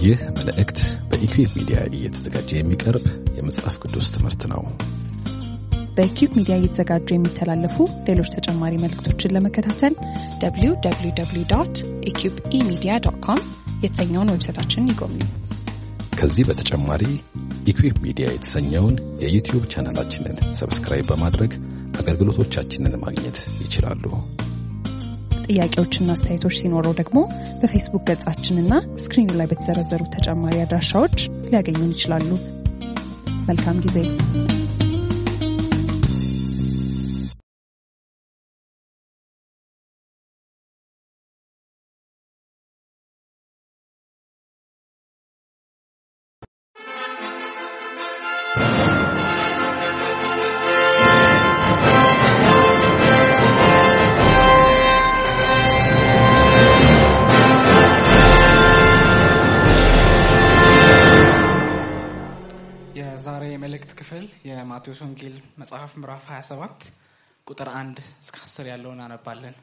ይህ መልእክት በኢኩዌብ ሚዲያ እየተዘጋጀ የሚቀርብ የመጽሐፍ ቅዱስ ትምህርት ነው። በኪዩብ ሚዲያ እየተዘጋጁ የሚተላለፉ ሌሎች ተጨማሪ መልእክቶችን ለመከታተል www ኢኪዩብ ኢሚዲያ ዶት ኮም የተሰኘውን ዌብሳይታችንን ይጎብኙ። ከዚህ በተጨማሪ ኢኩዌብ ሚዲያ የተሰኘውን የዩቲዩብ ቻናላችንን ሰብስክራይብ በማድረግ አገልግሎቶቻችንን ማግኘት ይችላሉ። ጥያቄዎችና አስተያየቶች ሲኖረው ደግሞ በፌስቡክ ገጻችንና ስክሪኑ ላይ በተዘረዘሩ ተጨማሪ አድራሻዎች ሊያገኙን ይችላሉ። መልካም ጊዜ። የዛሬ የመልእክት ክፍል የማቴዎስ ወንጌል መጽሐፍ ምዕራፍ 27 ቁጥር 1 እስከ 10 ያለውን አነባለን።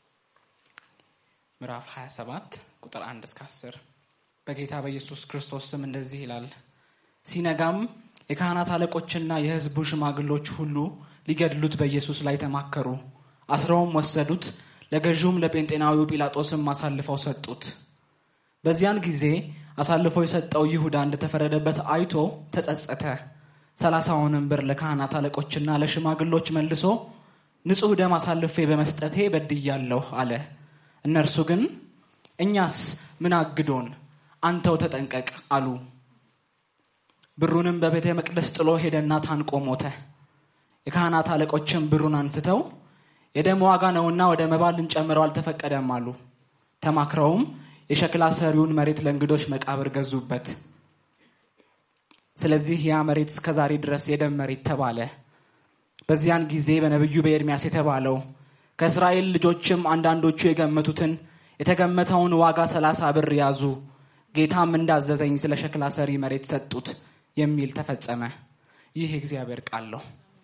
ምዕራፍ 27 ቁጥር 1 እስከ 10 በጌታ በኢየሱስ ክርስቶስ ስም እንደዚህ ይላል። ሲነጋም የካህናት አለቆችና የሕዝቡ ሽማግሎች ሁሉ ሊገድሉት በኢየሱስ ላይ ተማከሩ። አስረውም ወሰዱት፣ ለገዢውም ለጴንጤናዊው ጲላጦስም አሳልፈው ሰጡት። በዚያን ጊዜ አሳልፎ የሰጠው ይሁዳ እንደተፈረደበት አይቶ ተጸጸተ። ሰላሳውንም ብር ለካህናት አለቆችና ለሽማግሎች መልሶ ንጹሕ ደም አሳልፌ በመስጠቴ በድያለሁ አለ። እነርሱ ግን እኛስ ምን አግዶን? አንተው ተጠንቀቅ አሉ። ብሩንም በቤተ መቅደስ ጥሎ ሄደና ታንቆ ሞተ። የካህናት አለቆችም ብሩን አንስተው የደም ዋጋ ነውና ወደ መባ ልንጨምረው አልተፈቀደም አሉ። ተማክረውም የሸክላ ሰሪውን መሬት ለእንግዶች መቃብር ገዙበት። ስለዚህ ያ መሬት እስከ ዛሬ ድረስ የደም መሬት ተባለ። በዚያን ጊዜ በነቢዩ በኤርሚያስ የተባለው ከእስራኤል ልጆችም አንዳንዶቹ የገመቱትን የተገመተውን ዋጋ ሰላሳ ብር ያዙ፣ ጌታም እንዳዘዘኝ ስለ ሸክላ ሰሪ መሬት ሰጡት የሚል ተፈጸመ። ይህ የእግዚአብሔር ቃል ነው።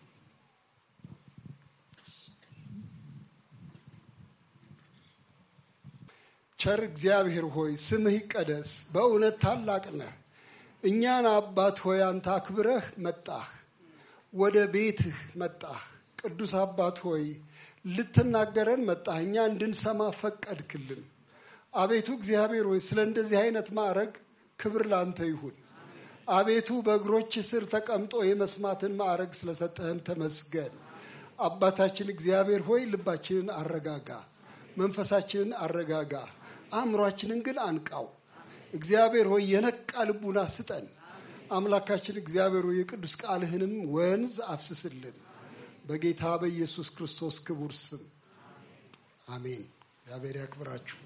ቸር እግዚአብሔር ሆይ ስምህ ይቀደስ። በእውነት ታላቅ ነህ። እኛን አባት ሆይ አንተ አክብረህ መጣህ፣ ወደ ቤትህ መጣህ። ቅዱስ አባት ሆይ ልትናገረን መጣህ፣ እኛ እንድንሰማ ፈቀድክልን። አቤቱ እግዚአብሔር ሆይ ስለ እንደዚህ አይነት ማዕረግ ክብር ላንተ ይሁን። አቤቱ በእግሮች ስር ተቀምጦ የመስማትን ማዕረግ ስለሰጠህን ተመስገን። አባታችን እግዚአብሔር ሆይ ልባችንን አረጋጋ፣ መንፈሳችንን አረጋጋ፣ አእምሯችንን ግን አንቃው። እግዚአብሔር ሆይ የነቃ ልቡና ስጠን። አምላካችን እግዚአብሔር ሆይ የቅዱስ ቃልህንም ወንዝ አፍስስልን። በጌታ በኢየሱስ ክርስቶስ ክቡር ስም አሜን። እግዚአብሔር ያክብራችሁ።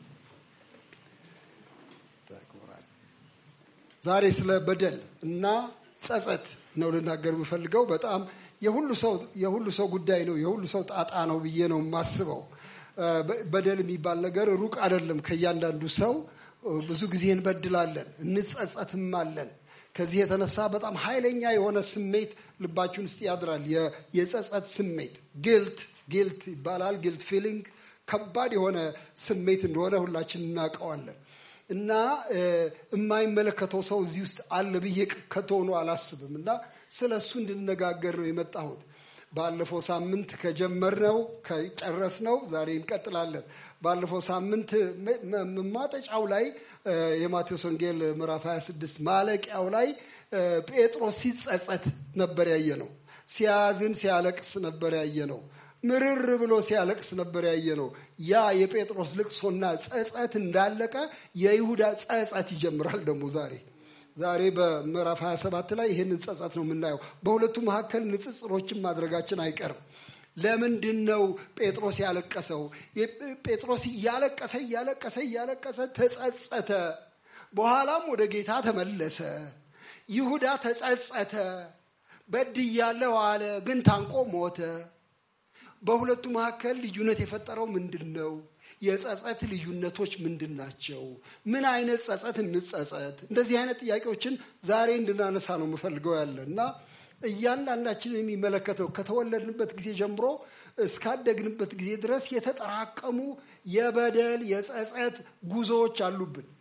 ዛሬ ስለ በደል እና ጸጸት ነው ልናገር የምፈልገው። በጣም የሁሉ ሰው የሁሉ ሰው ጉዳይ ነው፣ የሁሉ ሰው ጣጣ ነው ብዬ ነው የማስበው። በደል የሚባል ነገር ሩቅ አይደለም። ከእያንዳንዱ ሰው ብዙ ጊዜ እንበድላለን፣ እንጸጸትማለን። ከዚህ የተነሳ በጣም ኃይለኛ የሆነ ስሜት ልባችን ውስጥ ያድራል። የጸጸት ስሜት ጊልት ጊልት ይባላል። ጊልት ፊሊንግ ከባድ የሆነ ስሜት እንደሆነ ሁላችን እናውቀዋለን። እና የማይመለከተው ሰው እዚህ ውስጥ አለ ብዬ ከቶሆኑ አላስብም። እና ስለ እሱ እንድነጋገር ነው የመጣሁት። ባለፈው ሳምንት ከጀመርነው ከጨረስነው ዛሬ እንቀጥላለን። ባለፈው ሳምንት ማጠጫው ላይ የማቴዎስ ወንጌል ምዕራፍ 26 ማለቂያው ላይ ጴጥሮስ ሲጸጸት ነበር ያየ ነው። ሲያዝን ሲያለቅስ ነበር ያየ ነው። ምርር ብሎ ሲያለቅስ ነበር ያየ ነው። ያ የጴጥሮስ ልቅሶና ጸጸት እንዳለቀ የይሁዳ ጸጸት ይጀምራል። ደግሞ ዛሬ ዛሬ በምዕራፍ 27 ላይ ይህንን ጸጸት ነው የምናየው። በሁለቱ መካከል ንጽጽሮችን ማድረጋችን አይቀርም። ለምንድን ነው ጴጥሮስ ያለቀሰው? ጴጥሮስ እያለቀሰ እያለቀሰ እያለቀሰ ተጸጸተ። በኋላም ወደ ጌታ ተመለሰ። ይሁዳ ተጸጸተ። በድያለሁ አለ፣ ግን ታንቆ ሞተ። በሁለቱ መካከል ልዩነት የፈጠረው ምንድን ነው? የጸጸት ልዩነቶች ምንድን ናቸው? ምን አይነት ጸጸት እንጸጸት? እንደዚህ አይነት ጥያቄዎችን ዛሬ እንድናነሳ ነው የምፈልገው ያለ እና እያንዳንዳችን የሚመለከተው ከተወለድንበት ጊዜ ጀምሮ እስካደግንበት ጊዜ ድረስ የተጠራቀሙ የበደል የጸጸት ጉዞዎች አሉብን።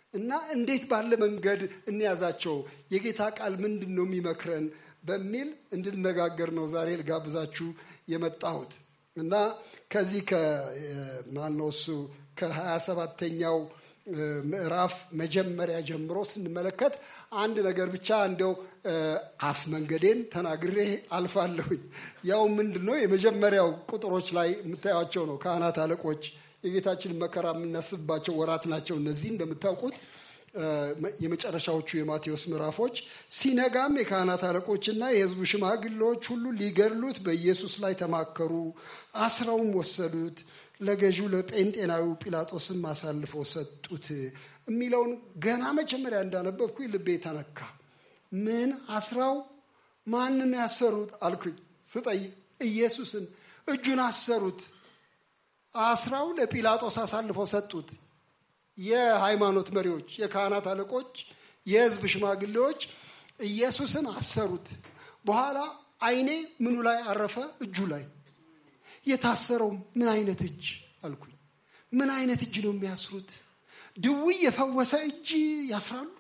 እና እንዴት ባለ መንገድ እንያዛቸው፣ የጌታ ቃል ምንድን ነው የሚመክረን በሚል እንድነጋገር ነው ዛሬ ልጋብዛችሁ የመጣሁት እና ከዚህ ከማነው እሱ ከሀያ ሰባተኛው ምዕራፍ መጀመሪያ ጀምሮ ስንመለከት አንድ ነገር ብቻ እንደው አፍ መንገዴን ተናግሬ አልፋለሁኝ። ያው ምንድን ነው የመጀመሪያው ቁጥሮች ላይ የምታዩቸው ነው። ካህናት አለቆች የጌታችን መከራ የምናስብባቸው ወራት ናቸው። እነዚህ እንደምታውቁት የመጨረሻዎቹ የማቴዎስ ምዕራፎች። ሲነጋም የካህናት አለቆችና የሕዝቡ ሽማግሌዎች ሁሉ ሊገድሉት በኢየሱስ ላይ ተማከሩ፣ አስረውም ወሰዱት፣ ለገዢው ለጴንጤናዊው ጲላጦስም አሳልፈው ሰጡት የሚለውን ገና መጀመሪያ እንዳነበብኩኝ ልቤ ተነካ። ምን አስራው ማንን ያሰሩት አልኩኝ ስጠይቅ፣ ኢየሱስን እጁን አሰሩት። አስራው ለጲላጦስ አሳልፈው ሰጡት። የሃይማኖት መሪዎች፣ የካህናት አለቆች፣ የህዝብ ሽማግሌዎች ኢየሱስን አሰሩት። በኋላ ዓይኔ ምኑ ላይ አረፈ? እጁ ላይ። የታሰረው ምን አይነት እጅ አልኩኝ። ምን አይነት እጅ ነው የሚያስሩት? ድውይ የፈወሰ እጅ ያስራሉ?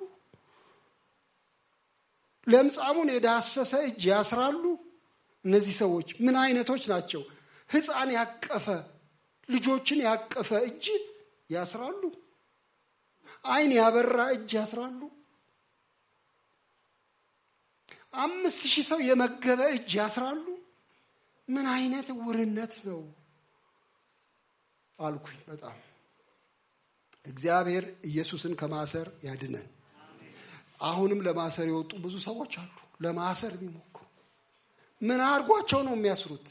ለምጻሙን የዳሰሰ እጅ ያስራሉ? እነዚህ ሰዎች ምን አይነቶች ናቸው? ሕፃን ያቀፈ ልጆችን ያቀፈ እጅ ያስራሉ? ዓይን ያበራ እጅ ያስራሉ? አምስት ሺህ ሰው የመገበ እጅ ያስራሉ? ምን አይነት ውርነት ነው አልኩኝ። በጣም እግዚአብሔር ኢየሱስን ከማሰር ያድነን። አሁንም ለማሰር የወጡ ብዙ ሰዎች አሉ። ለማሰር የሚሞክሩ ምን አድርጓቸው ነው የሚያስሩት?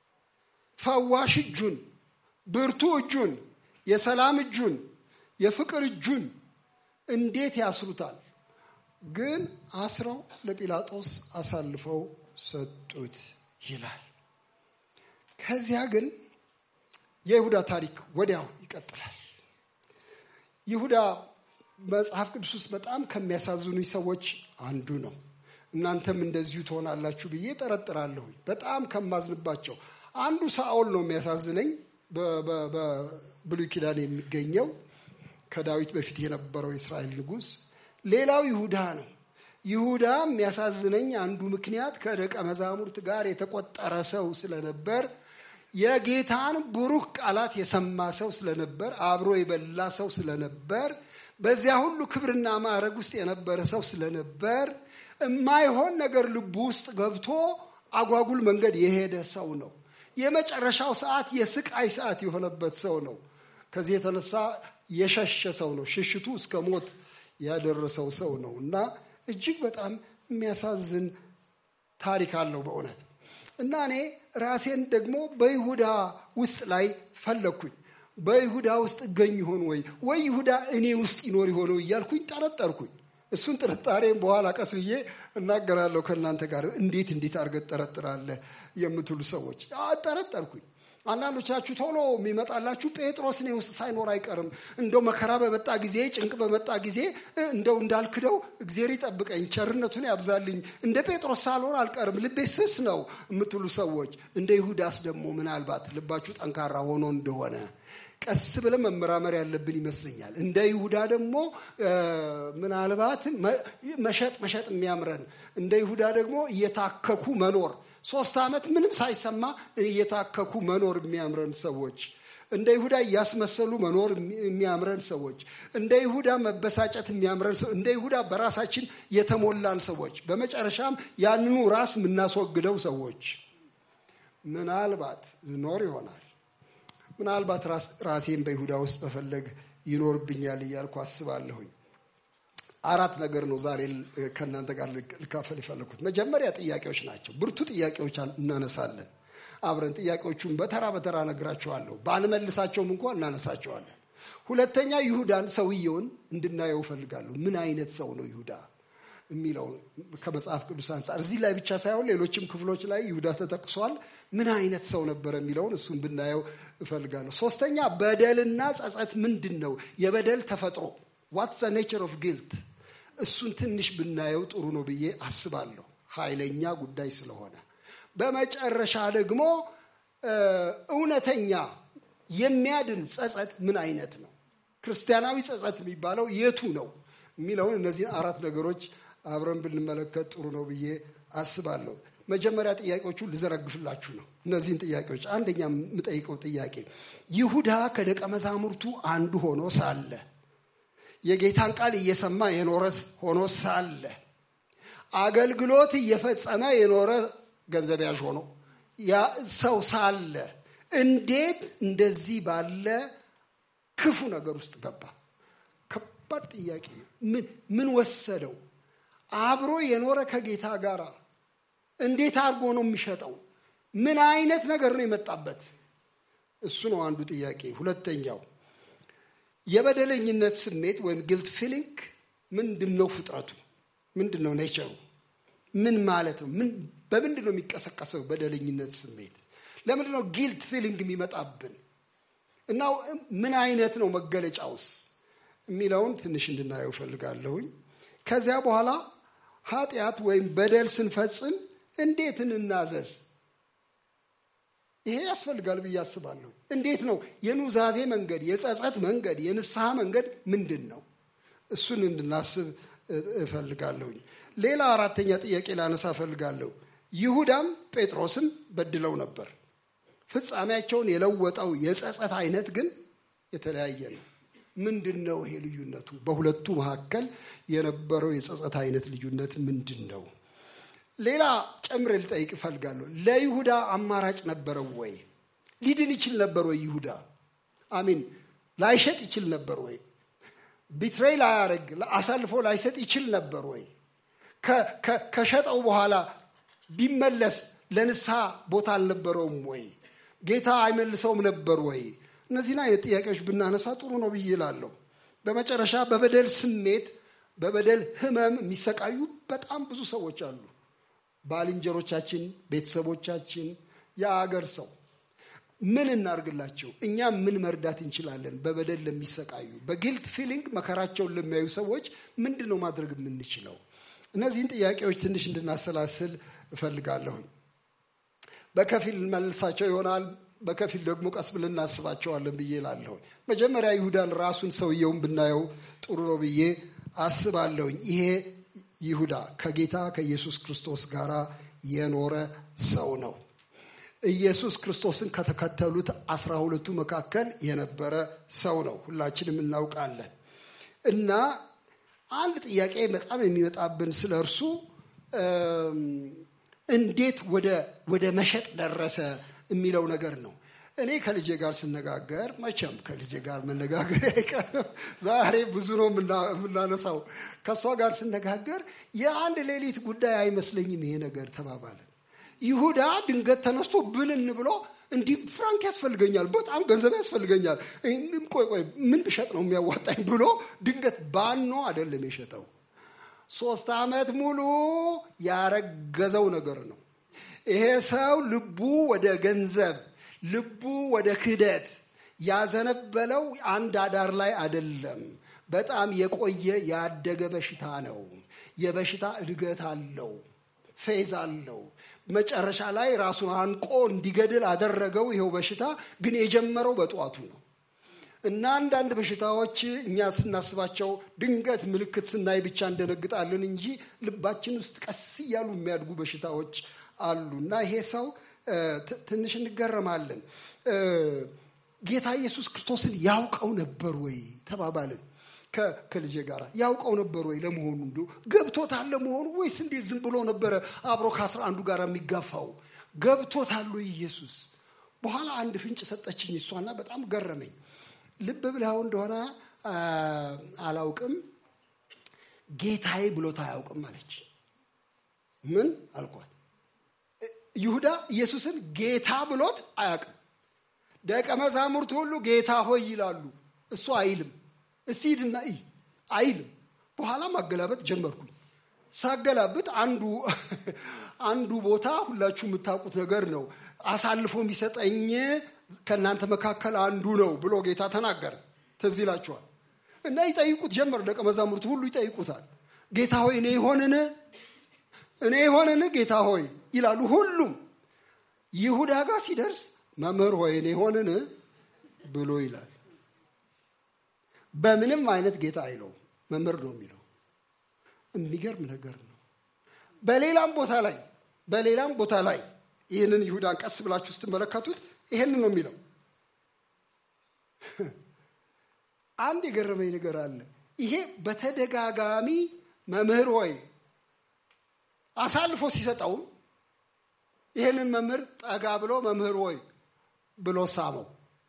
ፈዋሽ እጁን፣ ብርቱ እጁን፣ የሰላም እጁን፣ የፍቅር እጁን እንዴት ያስሩታል? ግን አስረው ለጲላጦስ አሳልፈው ሰጡት ይላል። ከዚያ ግን የይሁዳ ታሪክ ወዲያው ይቀጥላል። ይሁዳ መጽሐፍ ቅዱስ ውስጥ በጣም ከሚያሳዝኑኝ ሰዎች አንዱ ነው። እናንተም እንደዚሁ ትሆናላችሁ ብዬ ጠረጥራለሁ። በጣም ከማዝንባቸው አንዱ ሳኦል ነው የሚያሳዝነኝ። በብሉይ ኪዳን የሚገኘው ከዳዊት በፊት የነበረው የእስራኤል ንጉሥ። ሌላው ይሁዳ ነው። ይሁዳ የሚያሳዝነኝ አንዱ ምክንያት ከደቀ መዛሙርት ጋር የተቆጠረ ሰው ስለነበር የጌታን ብሩክ ቃላት የሰማ ሰው ስለነበር አብሮ የበላ ሰው ስለነበር በዚያ ሁሉ ክብርና ማዕረግ ውስጥ የነበረ ሰው ስለነበር የማይሆን ነገር ልቡ ውስጥ ገብቶ አጓጉል መንገድ የሄደ ሰው ነው። የመጨረሻው ሰዓት የስቃይ ሰዓት የሆነበት ሰው ነው። ከዚህ የተነሳ የሸሸ ሰው ነው። ሽሽቱ እስከ ሞት ያደረሰው ሰው ነው እና እጅግ በጣም የሚያሳዝን ታሪክ አለው በእውነት እና እኔ ራሴን ደግሞ በይሁዳ ውስጥ ላይ ፈለግኩኝ። በይሁዳ ውስጥ እገኝ ይሆን ወይ ወይ ይሁዳ እኔ ውስጥ ይኖር የሆነው እያልኩኝ ጠረጠርኩኝ። እሱን ጥርጣሬም በኋላ ቀስ ብዬ እናገራለሁ ከእናንተ ጋር። እንዴት እንዴት አድርገህ ትጠረጥራለህ የምትሉ ሰዎች ጠረጠርኩኝ። አንዳንዶቻችሁ ቶሎ የሚመጣላችሁ ጴጥሮስ እኔ ውስጥ ሳይኖር አይቀርም፣ እንደው መከራ በመጣ ጊዜ ጭንቅ በመጣ ጊዜ እንደው እንዳልክደው እግዜር ይጠብቀኝ፣ ቸርነቱን ያብዛልኝ፣ እንደ ጴጥሮስ ሳልሆን አልቀርም፣ ልቤ ስስ ነው የምትሉ ሰዎች እንደ ይሁዳስ ደግሞ ምናልባት ልባችሁ ጠንካራ ሆኖ እንደሆነ ቀስ ብለን መመራመር ያለብን ይመስለኛል። እንደ ይሁዳ ደግሞ ምናልባት መሸጥ መሸጥ የሚያምረን እንደ ይሁዳ ደግሞ እየታከኩ መኖር ሶስት ዓመት ምንም ሳይሰማ እየታከኩ መኖር የሚያምረን ሰዎች፣ እንደ ይሁዳ እያስመሰሉ መኖር የሚያምረን ሰዎች፣ እንደ ይሁዳ መበሳጨት የሚያምረን ሰው፣ እንደ ይሁዳ በራሳችን የተሞላን ሰዎች፣ በመጨረሻም ያንኑ ራስ የምናስወግደው ሰዎች ምናልባት ኖር ይሆናል። ምናልባት ራሴን በይሁዳ ውስጥ መፈለግ ይኖርብኛል እያልኩ አስባለሁኝ። አራት ነገር ነው ዛሬ ከእናንተ ጋር ልካፈል የፈለኩት። መጀመሪያ ጥያቄዎች ናቸው። ብርቱ ጥያቄዎች እናነሳለን አብረን። ጥያቄዎቹን በተራ በተራ ነግራችኋለሁ። ባልመልሳቸውም እንኳ እናነሳቸዋለን። ሁለተኛ ይሁዳን ሰውየውን እንድናየው እፈልጋለሁ። ምን አይነት ሰው ነው ይሁዳ የሚለው ከመጽሐፍ ቅዱስ አንጻር እዚህ ላይ ብቻ ሳይሆን ሌሎችም ክፍሎች ላይ ይሁዳ ተጠቅሷል። ምን አይነት ሰው ነበር የሚለውን እሱን ብናየው እፈልጋለሁ። ሶስተኛ በደልና ጸጸት ምንድን ነው? የበደል ተፈጥሮ ዋት ዘ ኔቸር ኦፍ ጊልት እሱን ትንሽ ብናየው ጥሩ ነው ብዬ አስባለሁ፣ ኃይለኛ ጉዳይ ስለሆነ። በመጨረሻ ደግሞ እውነተኛ የሚያድን ጸጸት ምን አይነት ነው? ክርስቲያናዊ ጸጸት የሚባለው የቱ ነው የሚለውን እነዚህን አራት ነገሮች አብረን ብንመለከት ጥሩ ነው ብዬ አስባለሁ። መጀመሪያ ጥያቄዎቹ ልዘረግፍላችሁ ነው። እነዚህን ጥያቄዎች አንደኛ የምጠይቀው ጥያቄ ይሁዳ ከደቀ መዛሙርቱ አንዱ ሆኖ ሳለ የጌታን ቃል እየሰማ የኖረ ሆኖ ሳለ አገልግሎት እየፈጸመ የኖረ ገንዘብ ያዥ ሆኖ ሰው ሳለ እንዴት እንደዚህ ባለ ክፉ ነገር ውስጥ ገባ? ከባድ ጥያቄ ነው። ምን ወሰደው? አብሮ የኖረ ከጌታ ጋር እንዴት አድርጎ ነው የሚሸጠው? ምን አይነት ነገር ነው የመጣበት? እሱ ነው አንዱ ጥያቄ። ሁለተኛው የበደለኝነት ስሜት ወይም ጊልት ፊሊንግ ምንድን ነው? ፍጥረቱ ምንድን ነው? ኔቸሩ ምን ማለት ነው? በምንድን ነው የሚቀሰቀሰው በደለኝነት ስሜት? ለምንድን ነው ጊልት ፊሊንግ የሚመጣብን እና ምን አይነት ነው መገለጫውስ የሚለውን ትንሽ እንድናየው ፈልጋለሁኝ። ከዚያ በኋላ ኃጢአት ወይም በደል ስንፈጽም እንዴት እንናዘዝ? ይሄ ያስፈልጋል ብዬ አስባለሁ። እንዴት ነው የኑዛዜ መንገድ፣ የጸጸት መንገድ፣ የንስሐ መንገድ ምንድን ነው? እሱን እንድናስብ እፈልጋለሁኝ። ሌላ አራተኛ ጥያቄ ላነሳ እፈልጋለሁ። ይሁዳም ጴጥሮስም በድለው ነበር። ፍጻሜያቸውን የለወጠው የጸጸት አይነት ግን የተለያየ ነው። ምንድን ነው ይሄ ልዩነቱ? በሁለቱ መካከል የነበረው የጸጸት አይነት ልዩነት ምንድን ነው? ሌላ ጨምሬ ልጠይቅ እፈልጋለሁ። ለይሁዳ አማራጭ ነበረው ወይ? ሊድን ይችል ነበር ወይ? ይሁዳ አሚን ላይሸጥ ይችል ነበር ወይ? ቢትሬይ ላያደርግ አሳልፎ ላይሰጥ ይችል ነበር ወይ? ከሸጠው በኋላ ቢመለስ ለንስሐ ቦታ አልነበረውም ወይ? ጌታ አይመልሰውም ነበር ወይ? እነዚህን አይነት ጥያቄዎች ብናነሳ ጥሩ ነው ብዬ እላለሁ። በመጨረሻ በበደል ስሜት፣ በበደል ህመም የሚሰቃዩ በጣም ብዙ ሰዎች አሉ። ባልንጀሮቻችን፣ ቤተሰቦቻችን፣ የአገር ሰው ምን እናርግላቸው? እኛ ምን መርዳት እንችላለን? በበደል ለሚሰቃዩ በጊልት ፊሊንግ መከራቸውን ለሚያዩ ሰዎች ምንድን ነው ማድረግ የምንችለው? እነዚህን ጥያቄዎች ትንሽ እንድናሰላስል እፈልጋለሁኝ። በከፊል መልሳቸው ይሆናል፣ በከፊል ደግሞ ቀስ ብለን እናስባቸዋለን ብዬ እላለሁ። መጀመሪያ ይሁዳን ራሱን ሰውየውን ብናየው ጥሩ ነው ብዬ አስባለሁኝ። ይሄ ይሁዳ ከጌታ ከኢየሱስ ክርስቶስ ጋር የኖረ ሰው ነው። ኢየሱስ ክርስቶስን ከተከተሉት አስራ ሁለቱ መካከል የነበረ ሰው ነው። ሁላችንም እናውቃለን። እና አንድ ጥያቄ በጣም የሚመጣብን ስለ እርሱ እንዴት ወደ መሸጥ ደረሰ የሚለው ነገር ነው። እኔ ከልጄ ጋር ስነጋገር መቼም ከልጄ ጋር መነጋገር አይቀርም። ዛሬ ብዙ ነው የምናነሳው። ከእሷ ጋር ስነጋገር የአንድ ሌሊት ጉዳይ አይመስለኝም ይሄ ነገር ተባባለን። ይሁዳ ድንገት ተነስቶ ብልን ብሎ እንዲህ ፍራንክ ያስፈልገኛል፣ በጣም ገንዘብ ያስፈልገኛል፣ ቆይ ቆይ ምን ብሸጥ ነው የሚያዋጣኝ ብሎ ድንገት ባኖ አይደለም የሸጠው። ሶስት ዓመት ሙሉ ያረገዘው ነገር ነው። ይሄ ሰው ልቡ ወደ ገንዘብ ልቡ ወደ ክህደት ያዘነበለው አንድ አዳር ላይ አይደለም። በጣም የቆየ ያደገ በሽታ ነው። የበሽታ እድገት አለው፣ ፌዝ አለው። መጨረሻ ላይ ራሱን አንቆ እንዲገድል አደረገው። ይኸው በሽታ ግን የጀመረው በጠዋቱ ነው። እና አንዳንድ በሽታዎች እኛ ስናስባቸው ድንገት ምልክት ስናይ ብቻ እንደነግጣለን እንጂ ልባችን ውስጥ ቀስ እያሉ የሚያድጉ በሽታዎች አሉ። እና ይሄ ሰው ትንሽ እንገረማለን። ጌታ ኢየሱስ ክርስቶስን ያውቀው ነበር ወይ ተባባልን ከልጄ ጋር ያውቀው ነበር ወይ ለመሆኑ እንዲ ገብቶታል ለመሆኑ ወይስ እንዴት ዝም ብሎ ነበረ አብሮ ከአስራ አንዱ ጋር የሚጋፋው ገብቶታል ወይ ኢየሱስ በኋላ አንድ ፍንጭ ሰጠችኝ እሷና በጣም ገረመኝ ልብ ብለው እንደሆነ አላውቅም ጌታዬ ብሎት አያውቅም አለች ምን አልኳት ይሁዳ ኢየሱስን ጌታ ብሎት አያውቅም ደቀ መዛሙርት ሁሉ ጌታ ሆይ ይላሉ እሱ አይልም እስቲ ሂድና እይ አይልም በኋላ ማገላበጥ ጀመርኩኝ ሳገላብጥ አንዱ አንዱ ቦታ ሁላችሁ የምታውቁት ነገር ነው አሳልፎ የሚሰጠኝ ከእናንተ መካከል አንዱ ነው ብሎ ጌታ ተናገረ ትዝ ይላችኋል እና ይጠይቁት ጀመር ደቀ መዛሙርቱ ሁሉ ይጠይቁታል ጌታ ሆይ እኔ ይሆንን እኔ ይሆንን ጌታ ሆይ ይላሉ ሁሉም ይሁዳ ጋር ሲደርስ መምህር ሆይ እኔ ይሆንን ብሎ ይላል በምንም አይነት ጌታ አይለውም፣ መምህር ነው የሚለው። የሚገርም ነገር ነው። በሌላም ቦታ ላይ በሌላም ቦታ ላይ ይህንን ይሁዳን ቀስ ብላችሁ ስትመለከቱት ይህንን ነው የሚለው። አንድ የገረመኝ ነገር አለ። ይሄ በተደጋጋሚ መምህር ሆይ አሳልፎ ሲሰጠውም ይህንን መምህር ጠጋ ብሎ መምህር ሆይ ብሎ ሳመው።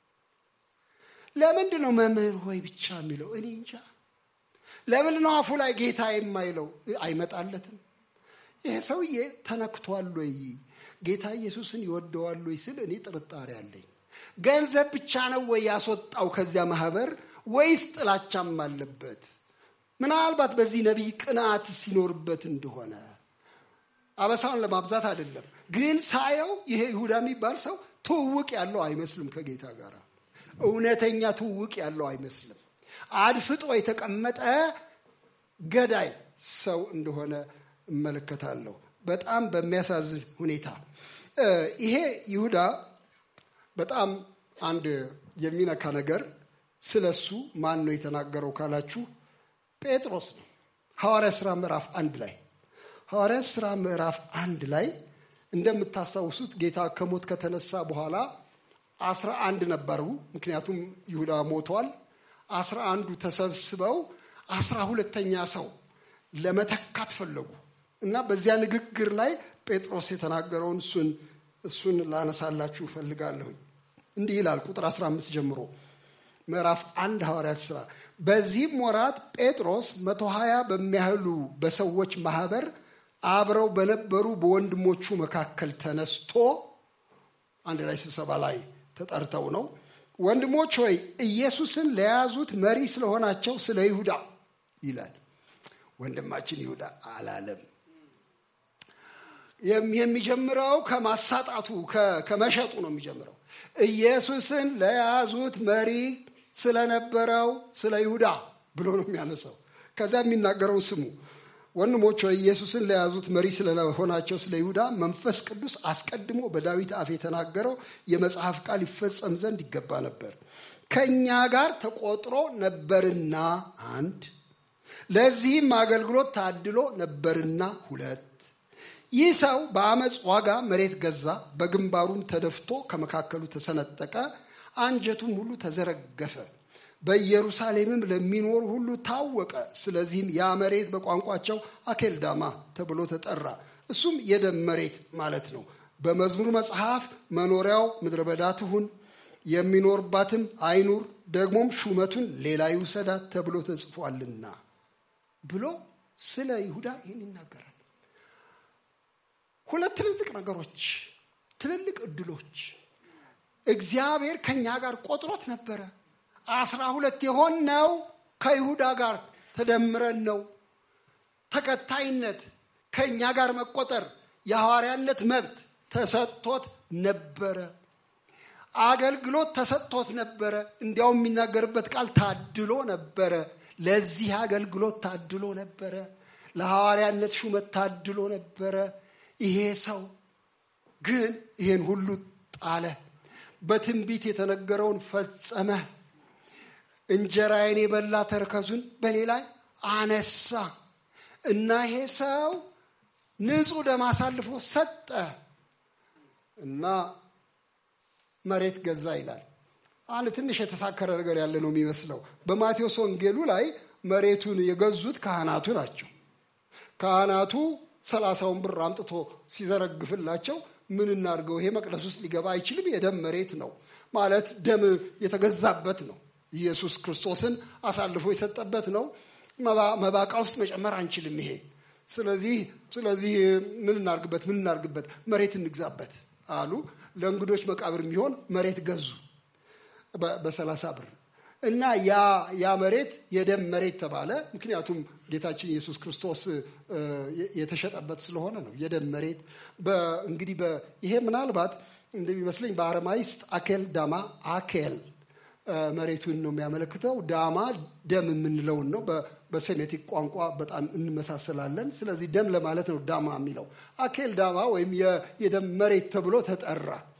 ለምንድን ነው መምህር ሆይ ብቻ የሚለው? እኔ እንጃ። ለምን ነው አፉ ላይ ጌታ የማይለው? አይመጣለትም። ይሄ ሰውዬ ተነክቷል ወይ? ጌታ ኢየሱስን ይወደዋል ወይ ስል እኔ ጥርጣሬ አለኝ። ገንዘብ ብቻ ነው ወይ ያስወጣው ከዚያ ማህበር ወይስ ጥላቻም አለበት? ምናልባት በዚህ ነቢይ ቅንዓት ሲኖርበት እንደሆነ አበሳውን ለማብዛት አይደለም፣ ግን ሳየው ይሄ ይሁዳ የሚባል ሰው ትውውቅ ያለው አይመስልም ከጌታ ጋር እውነተኛ ትውውቅ ያለው አይመስልም። አድፍጦ የተቀመጠ ገዳይ ሰው እንደሆነ እመለከታለሁ። በጣም በሚያሳዝን ሁኔታ ይሄ ይሁዳ በጣም አንድ የሚነካ ነገር ስለ እሱ ማን ነው የተናገረው ካላችሁ ጴጥሮስ ነው። ሐዋርያ ሥራ ምዕራፍ አንድ ላይ ሐዋርያ ሥራ ምዕራፍ አንድ ላይ እንደምታስታውሱት ጌታ ከሞት ከተነሳ በኋላ አስራ አንድ ነበሩ። ምክንያቱም ይሁዳ ሞቷል። አስራ አንዱ ተሰብስበው አስራ ሁለተኛ ሰው ለመተካት ፈለጉ እና በዚያ ንግግር ላይ ጴጥሮስ የተናገረውን እሱን እሱን ላነሳላችሁ እፈልጋለሁኝ። እንዲህ ይላል ቁጥር 15 ጀምሮ ምዕራፍ አንድ ሐዋርያት ሥራ በዚህም ወራት ጴጥሮስ መቶ ሀያ በሚያህሉ በሰዎች ማህበር አብረው በነበሩ በወንድሞቹ መካከል ተነስቶ አንድ ላይ ስብሰባ ላይ ተጠርተው ነው። ወንድሞች ሆይ ኢየሱስን ለያዙት መሪ ስለሆናቸው ስለ ይሁዳ ይላል። ወንድማችን ይሁዳ አላለም። የሚጀምረው ከማሳጣቱ ከመሸጡ ነው የሚጀምረው። ኢየሱስን ለያዙት መሪ ስለነበረው ስለ ይሁዳ ብሎ ነው የሚያነሳው። ከዚያ የሚናገረውን ስሙ። ወንድሞች ሆይ ኢየሱስን ለያዙት መሪ ስለሆናቸው ስለ ይሁዳ መንፈስ ቅዱስ አስቀድሞ በዳዊት አፍ የተናገረው የመጽሐፍ ቃል ይፈጸም ዘንድ ይገባ ነበር። ከእኛ ጋር ተቆጥሮ ነበርና አንድ፣ ለዚህም አገልግሎት ታድሎ ነበርና ሁለት። ይህ ሰው በአመፅ ዋጋ መሬት ገዛ፣ በግንባሩም ተደፍቶ ከመካከሉ ተሰነጠቀ፣ አንጀቱም ሁሉ ተዘረገፈ። በኢየሩሳሌምም ለሚኖሩ ሁሉ ታወቀ። ስለዚህም ያ መሬት በቋንቋቸው አኬልዳማ ተብሎ ተጠራ። እሱም የደም መሬት ማለት ነው። በመዝሙር መጽሐፍ መኖሪያው ምድረ በዳ ትሁን፣ የሚኖርባትም አይኑር፣ ደግሞም ሹመቱን ሌላ ይውሰዳት ተብሎ ተጽፏልና ብሎ ስለ ይሁዳ ይህን ይናገራል። ሁለት ትልልቅ ነገሮች፣ ትልልቅ እድሎች እግዚአብሔር ከእኛ ጋር ቆጥሮት ነበረ። አስራ ሁለት የሆነው ከይሁዳ ጋር ተደምረን ነው። ተከታይነት፣ ከእኛ ጋር መቆጠር፣ የሐዋርያነት መብት ተሰጥቶት ነበረ። አገልግሎት ተሰጥቶት ነበረ። እንዲያውም የሚናገርበት ቃል ታድሎ ነበረ። ለዚህ አገልግሎት ታድሎ ነበረ። ለሐዋርያነት ሹመት ታድሎ ነበረ። ይሄ ሰው ግን ይሄን ሁሉ ጣለ። በትንቢት የተነገረውን ፈጸመ። እንጀራዬን የበላ ተረከዙን በእኔ ላይ አነሳ እና ይሄ ሰው ንጹሕ ደም አሳልፎ ሰጠ እና መሬት ገዛ ይላል። አንድ ትንሽ የተሳከረ ነገር ያለ ነው የሚመስለው። በማቴዎስ ወንጌሉ ላይ መሬቱን የገዙት ካህናቱ ናቸው። ካህናቱ ሰላሳውን ብር አምጥቶ ሲዘረግፍላቸው ምን እናድርገው? ይሄ መቅደስ ውስጥ ሊገባ አይችልም፣ የደም መሬት ነው ማለት ደም የተገዛበት ነው። ኢየሱስ ክርስቶስን አሳልፎ የሰጠበት ነው። መባቃ ውስጥ መጨመር አንችልም። ይሄ ስለዚህ ስለዚህ ምን እናርግበት ምን እናርግበት መሬት እንግዛበት አሉ። ለእንግዶች መቃብር የሚሆን መሬት ገዙ በሰላሳ ብር እና ያ ያ መሬት የደም መሬት ተባለ። ምክንያቱም ጌታችን ኢየሱስ ክርስቶስ የተሸጠበት ስለሆነ ነው። የደም መሬት እንግዲህ ይሄ ምናልባት እንደሚመስለኝ በአረማይስጥ አኬል ዳማ አኬል መሬቱን ነው የሚያመለክተው። ዳማ ደም የምንለውን ነው። በሴሜቲክ ቋንቋ በጣም እንመሳሰላለን። ስለዚህ ደም ለማለት ነው ዳማ የሚለው። አኬል ዳማ ወይም የደም መሬት ተብሎ ተጠራ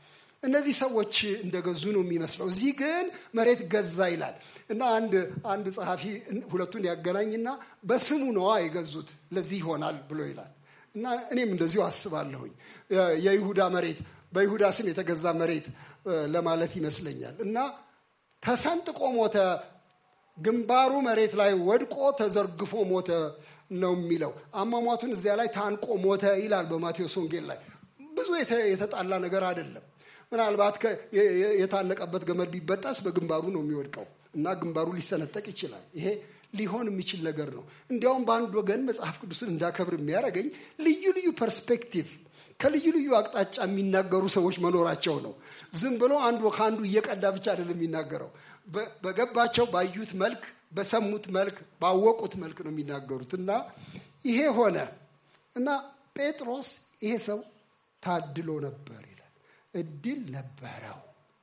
እነዚህ ሰዎች እንደገዙ ነው የሚመስለው። እዚህ ግን መሬት ገዛ ይላል እና አንድ አንድ ጸሐፊ ሁለቱን ያገናኝና በስሙ ነዋ የገዙት ለዚህ ይሆናል ብሎ ይላል እና እኔም እንደዚሁ አስባለሁኝ የይሁዳ መሬት በይሁዳ ስም የተገዛ መሬት ለማለት ይመስለኛል እና ተሰንጥቆ ሞተ፣ ግንባሩ መሬት ላይ ወድቆ ተዘርግፎ ሞተ ነው የሚለው። አሟሟቱን እዚያ ላይ ታንቆ ሞተ ይላል በማቴዎስ ወንጌል ላይ። ብዙ የተጣላ ነገር አይደለም። ምናልባት የታነቀበት ገመድ ቢበጠስ በግንባሩ ነው የሚወድቀው እና ግንባሩ ሊሰነጠቅ ይችላል። ይሄ ሊሆን የሚችል ነገር ነው። እንዲያውም በአንድ ወገን መጽሐፍ ቅዱስን እንዳከብር የሚያደርገኝ ልዩ ልዩ ፐርስፔክቲቭ ከልዩ ልዩ አቅጣጫ የሚናገሩ ሰዎች መኖራቸው ነው። ዝም ብሎ አንዱ ከአንዱ እየቀዳ ብቻ አይደለም የሚናገረው። በገባቸው ባዩት መልክ፣ በሰሙት መልክ፣ ባወቁት መልክ ነው የሚናገሩት እና ይሄ ሆነ እና ጴጥሮስ ይሄ ሰው ታድሎ ነበር ይላል። እድል ነበረው።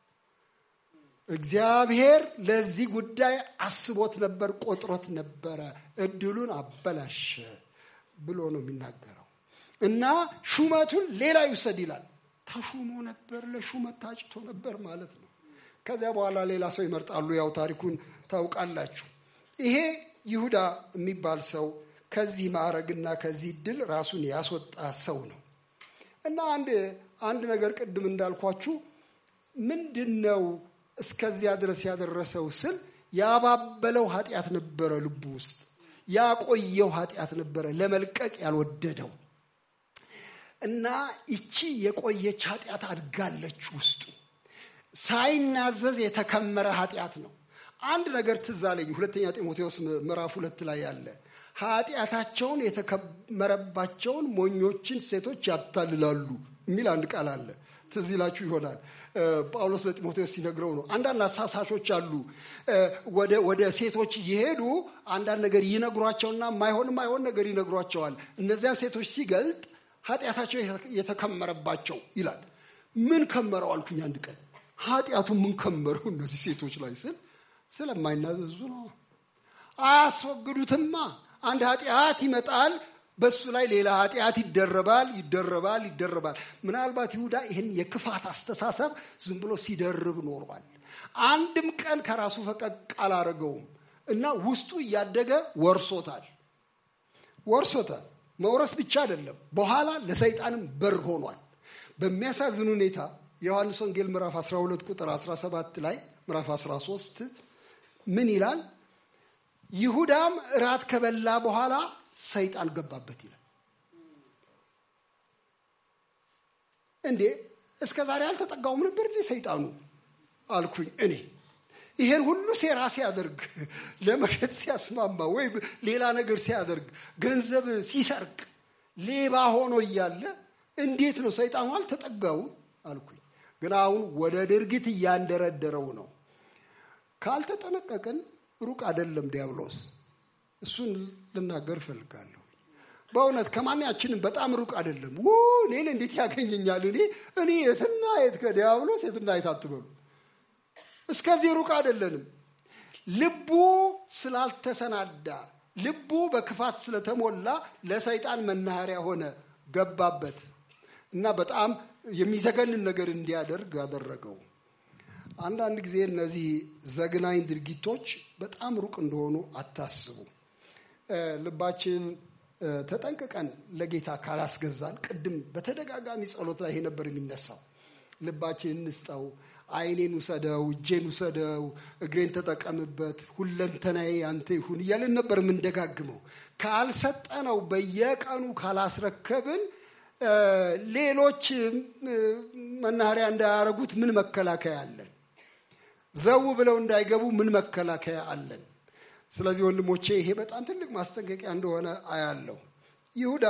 እግዚአብሔር ለዚህ ጉዳይ አስቦት ነበር፣ ቆጥሮት ነበረ። እድሉን አበላሸ ብሎ ነው የሚናገረው እና ሹመቱን ሌላ ይውሰድ ይላል። ተሹሞ ነበር፣ ለሹመት ታጭቶ ነበር ማለት ነው። ከዚያ በኋላ ሌላ ሰው ይመርጣሉ። ያው ታሪኩን ታውቃላችሁ። ይሄ ይሁዳ የሚባል ሰው ከዚህ ማዕረግና ከዚህ ድል ራሱን ያስወጣ ሰው ነው እና አንድ አንድ ነገር ቅድም እንዳልኳችሁ ምንድን ነው እስከዚያ ድረስ ያደረሰው ስል ያባበለው ኃጢአት ነበረ ልቡ ውስጥ ያቆየው ኃጢአት ነበረ ለመልቀቅ ያልወደደው እና ይቺ የቆየች ኃጢአት አድጋለች ውስጡ ሳይናዘዝ የተከመረ ኃጢአት ነው። አንድ ነገር ትዝ አለኝ። ሁለተኛ ጢሞቴዎስ ምዕራፍ ሁለት ላይ ያለ ኃጢአታቸውን የተከመረባቸውን ሞኞችን ሴቶች ያታልላሉ የሚል አንድ ቃል አለ። ትዝ ይላችሁ ይሆናል። ጳውሎስ ለጢሞቴዎስ ሲነግረው ነው። አንዳንድ አሳሳሾች አሉ። ወደ ሴቶች እየሄዱ አንዳንድ ነገር ይነግሯቸውና ማይሆን ማይሆን ነገር ይነግሯቸዋል። እነዚያን ሴቶች ሲገልጥ ኃጢአታቸው የተከመረባቸው ይላል። ምን ከመረው አልኩኝ አንድ ቀን ኃጢአቱ ምን ከመረው እነዚህ ሴቶች ላይ ስል ስለማይናዘዙ ነው። አያስወግዱትማ። አንድ ኃጢአት ይመጣል፣ በሱ ላይ ሌላ ኃጢአት ይደረባል፣ ይደረባል፣ ይደረባል። ምናልባት ይሁዳ ይህን የክፋት አስተሳሰብ ዝም ብሎ ሲደርብ ኖሯል። አንድም ቀን ከራሱ ፈቀቅ አላረገውም እና ውስጡ እያደገ ወርሶታል ወርሶታል። መውረስ ብቻ አይደለም፣ በኋላ ለሰይጣንም በር ሆኗል። በሚያሳዝን ሁኔታ የዮሐንስ ወንጌል ምዕራፍ 12 ቁጥር 17 ላይ ምዕራፍ 13 ምን ይላል? ይሁዳም እራት ከበላ በኋላ ሰይጣን ገባበት ይላል። እንዴ እስከ ዛሬ አልተጠጋውም ነበር እንዴ ሰይጣኑ አልኩኝ እኔ ይሄን ሁሉ ሴራ ሲያደርግ ለመሸጥ ሲያስማማ ወይም ሌላ ነገር ሲያደርግ ገንዘብ ሲሰርቅ ሌባ ሆኖ እያለ እንዴት ነው ሰይጣኑ አልተጠጋውም አልኩኝ። ግን አሁን ወደ ድርጊት እያንደረደረው ነው። ካልተጠነቀቅን ሩቅ አይደለም ዲያብሎስ። እሱን ልናገር እፈልጋለሁ። በእውነት ከማንያችንም በጣም ሩቅ አይደለም። ው እኔን እንዴት ያገኘኛል? እኔ እኔ የትና የት ከዲያብሎስ የትና የት አትበሉ። እስከዚህ ሩቅ አይደለንም። ልቡ ስላልተሰናዳ፣ ልቡ በክፋት ስለተሞላ ለሰይጣን መናኸሪያ ሆነ፣ ገባበት እና በጣም የሚዘገንን ነገር እንዲያደርግ አደረገው። አንዳንድ ጊዜ እነዚህ ዘግናኝ ድርጊቶች በጣም ሩቅ እንደሆኑ አታስቡ። ልባችን ተጠንቅቀን ለጌታ ካላስገዛን፣ ቅድም በተደጋጋሚ ጸሎት ላይ ይሄ ነበር የሚነሳው። ልባችን እንስጠው፣ ዓይኔን ውሰደው፣ እጄን ውሰደው፣ እግሬን ተጠቀምበት፣ ሁለንተናዬ አንተ ይሁን እያለን ነበር የምንደጋግመው። ካልሰጠነው፣ በየቀኑ ካላስረከብን ሌሎች መናኸሪያ እንዳያረጉት ምን መከላከያ አለን? ዘው ብለው እንዳይገቡ ምን መከላከያ አለን? ስለዚህ ወንድሞቼ ይሄ በጣም ትልቅ ማስጠንቀቂያ እንደሆነ አያለው። ይሁዳ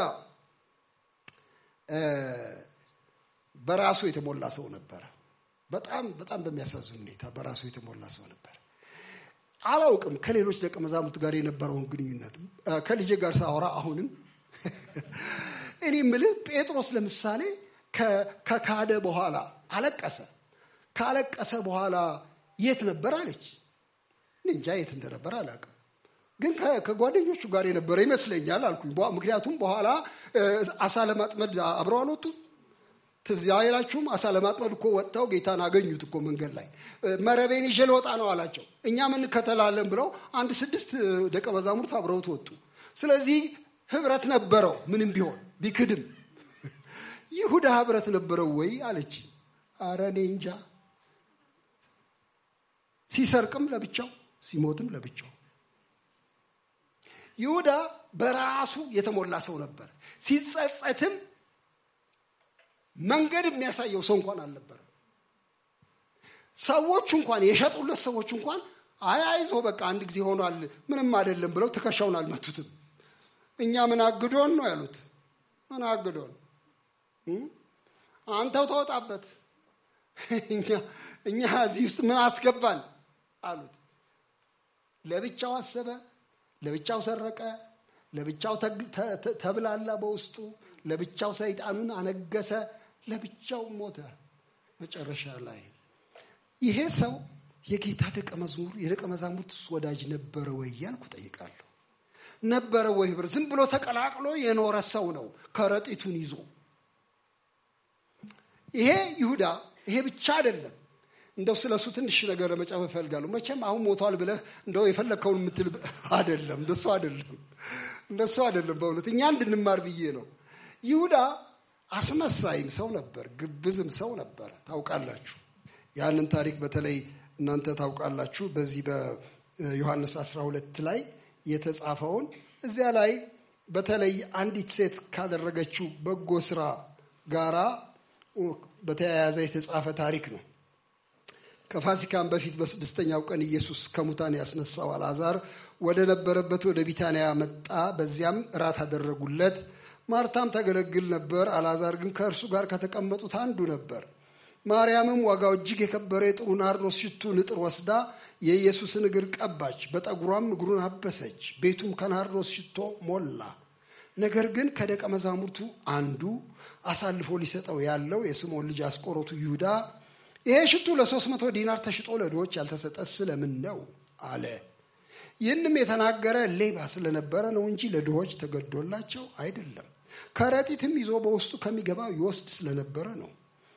በራሱ የተሞላ ሰው ነበረ። በጣም በጣም በሚያሳዝን ሁኔታ በራሱ የተሞላ ሰው ነበር። አላውቅም ከሌሎች ደቀ መዛሙርት ጋር የነበረውን ግንኙነት ከልጄ ጋር ሳወራ አሁንም እኔ ምልህ ጴጥሮስ ለምሳሌ ከካደ በኋላ አለቀሰ። ካለቀሰ በኋላ የት ነበር አለች። እንጃ የት እንደነበር አላውቅም፣ ግን ከጓደኞቹ ጋር የነበረ ይመስለኛል አልኩኝ። ምክንያቱም በኋላ አሳ ለማጥመድ አብረው አልወጡም። ትዝ አይላችሁም? አሳ ለማጥመድ እኮ ወጥተው ጌታን አገኙት እኮ መንገድ ላይ መረቤን ይዤ ልወጣ ነው አላቸው። እኛም እንከተላለን ብለው አንድ ስድስት ደቀ መዛሙርት አብረውት ወጡ። ስለዚህ ህብረት ነበረው ምንም ቢሆን ቢክድም። ይሁዳ ህብረት ነበረው ወይ አለች። አረ እኔ እንጃ። ሲሰርቅም ለብቻው ሲሞትም ለብቻው። ይሁዳ በራሱ የተሞላ ሰው ነበር። ሲጸጸትም መንገድ የሚያሳየው ሰው እንኳን አልነበረም። ሰዎቹ እንኳን የሸጡለት ሰዎች እንኳን አይ አይዞህ በቃ አንድ ጊዜ ሆኗል ምንም አይደለም ብለው ትከሻውን አልመቱትም። እኛ ምን አግዶን ነው ያሉት? ምን አግዶን አንተው ተወጣበት እኛ እዚህ ውስጥ ምን አስገባን አሉት። ለብቻው አሰበ፣ ለብቻው ሰረቀ፣ ለብቻው ተብላላ በውስጡ፣ ለብቻው ሰይጣኑን አነገሰ፣ ለብቻው ሞተ። መጨረሻ ላይ ይሄ ሰው የጌታ ደቀ መዝሙር የደቀ መዛሙርት ወዳጅ ነበረ ወይ ያልኩ ጠይቃለሁ። ነበረ ወይ ህብር ዝም ብሎ ተቀላቅሎ የኖረ ሰው ነው ከረጢቱን ይዞ ይሄ ይሁዳ ይሄ ብቻ አይደለም። እንደው ስለ እሱ ትንሽ ነገር ለመጫወት እፈልጋለሁ። መቼም አሁን ሞቷል ብለህ እንደው የፈለግከውን የምትል አይደለም። እንደሱ አይደለም፣ እንደሱ አይደለም። በእውነት እኛ እንድንማር ብዬ ነው። ይሁዳ አስመሳይም ሰው ነበር፣ ግብዝም ሰው ነበረ። ታውቃላችሁ፣ ያንን ታሪክ በተለይ እናንተ ታውቃላችሁ። በዚህ በዮሐንስ 12 ላይ የተጻፈውን እዚያ ላይ በተለይ አንዲት ሴት ካደረገችው በጎ ስራ ጋራ በተያያዘ የተጻፈ ታሪክ ነው። ከፋሲካም በፊት በስድስተኛው ቀን ኢየሱስ ከሙታን ያስነሳው አልዓዛር ወደ ነበረበት ወደ ቢታንያ መጣ። በዚያም እራት አደረጉለት። ማርታም ታገለግል ነበር። አልዓዛር ግን ከእርሱ ጋር ከተቀመጡት አንዱ ነበር። ማርያምም ዋጋው እጅግ የከበረ የጥሩ ናርዶስ ሽቱ ንጥር ወስዳ የኢየሱስን እግር ቀባች፣ በጠጉሯም እግሩን አበሰች። ቤቱም ከናርዶስ ሽቶ ሞላ። ነገር ግን ከደቀ መዛሙርቱ አንዱ አሳልፎ ሊሰጠው ያለው የስምዖን ልጅ አስቆሮቱ ይሁዳ ይሄ ሽቱ ለሶስት መቶ ዲናር ተሽጦ ለድሆች ያልተሰጠ ስለምን ነው አለ። ይህንም የተናገረ ሌባ ስለነበረ ነው እንጂ ለድሆች ተገዶላቸው አይደለም። ከረጢትም ይዞ በውስጡ ከሚገባ ይወስድ ስለነበረ ነው።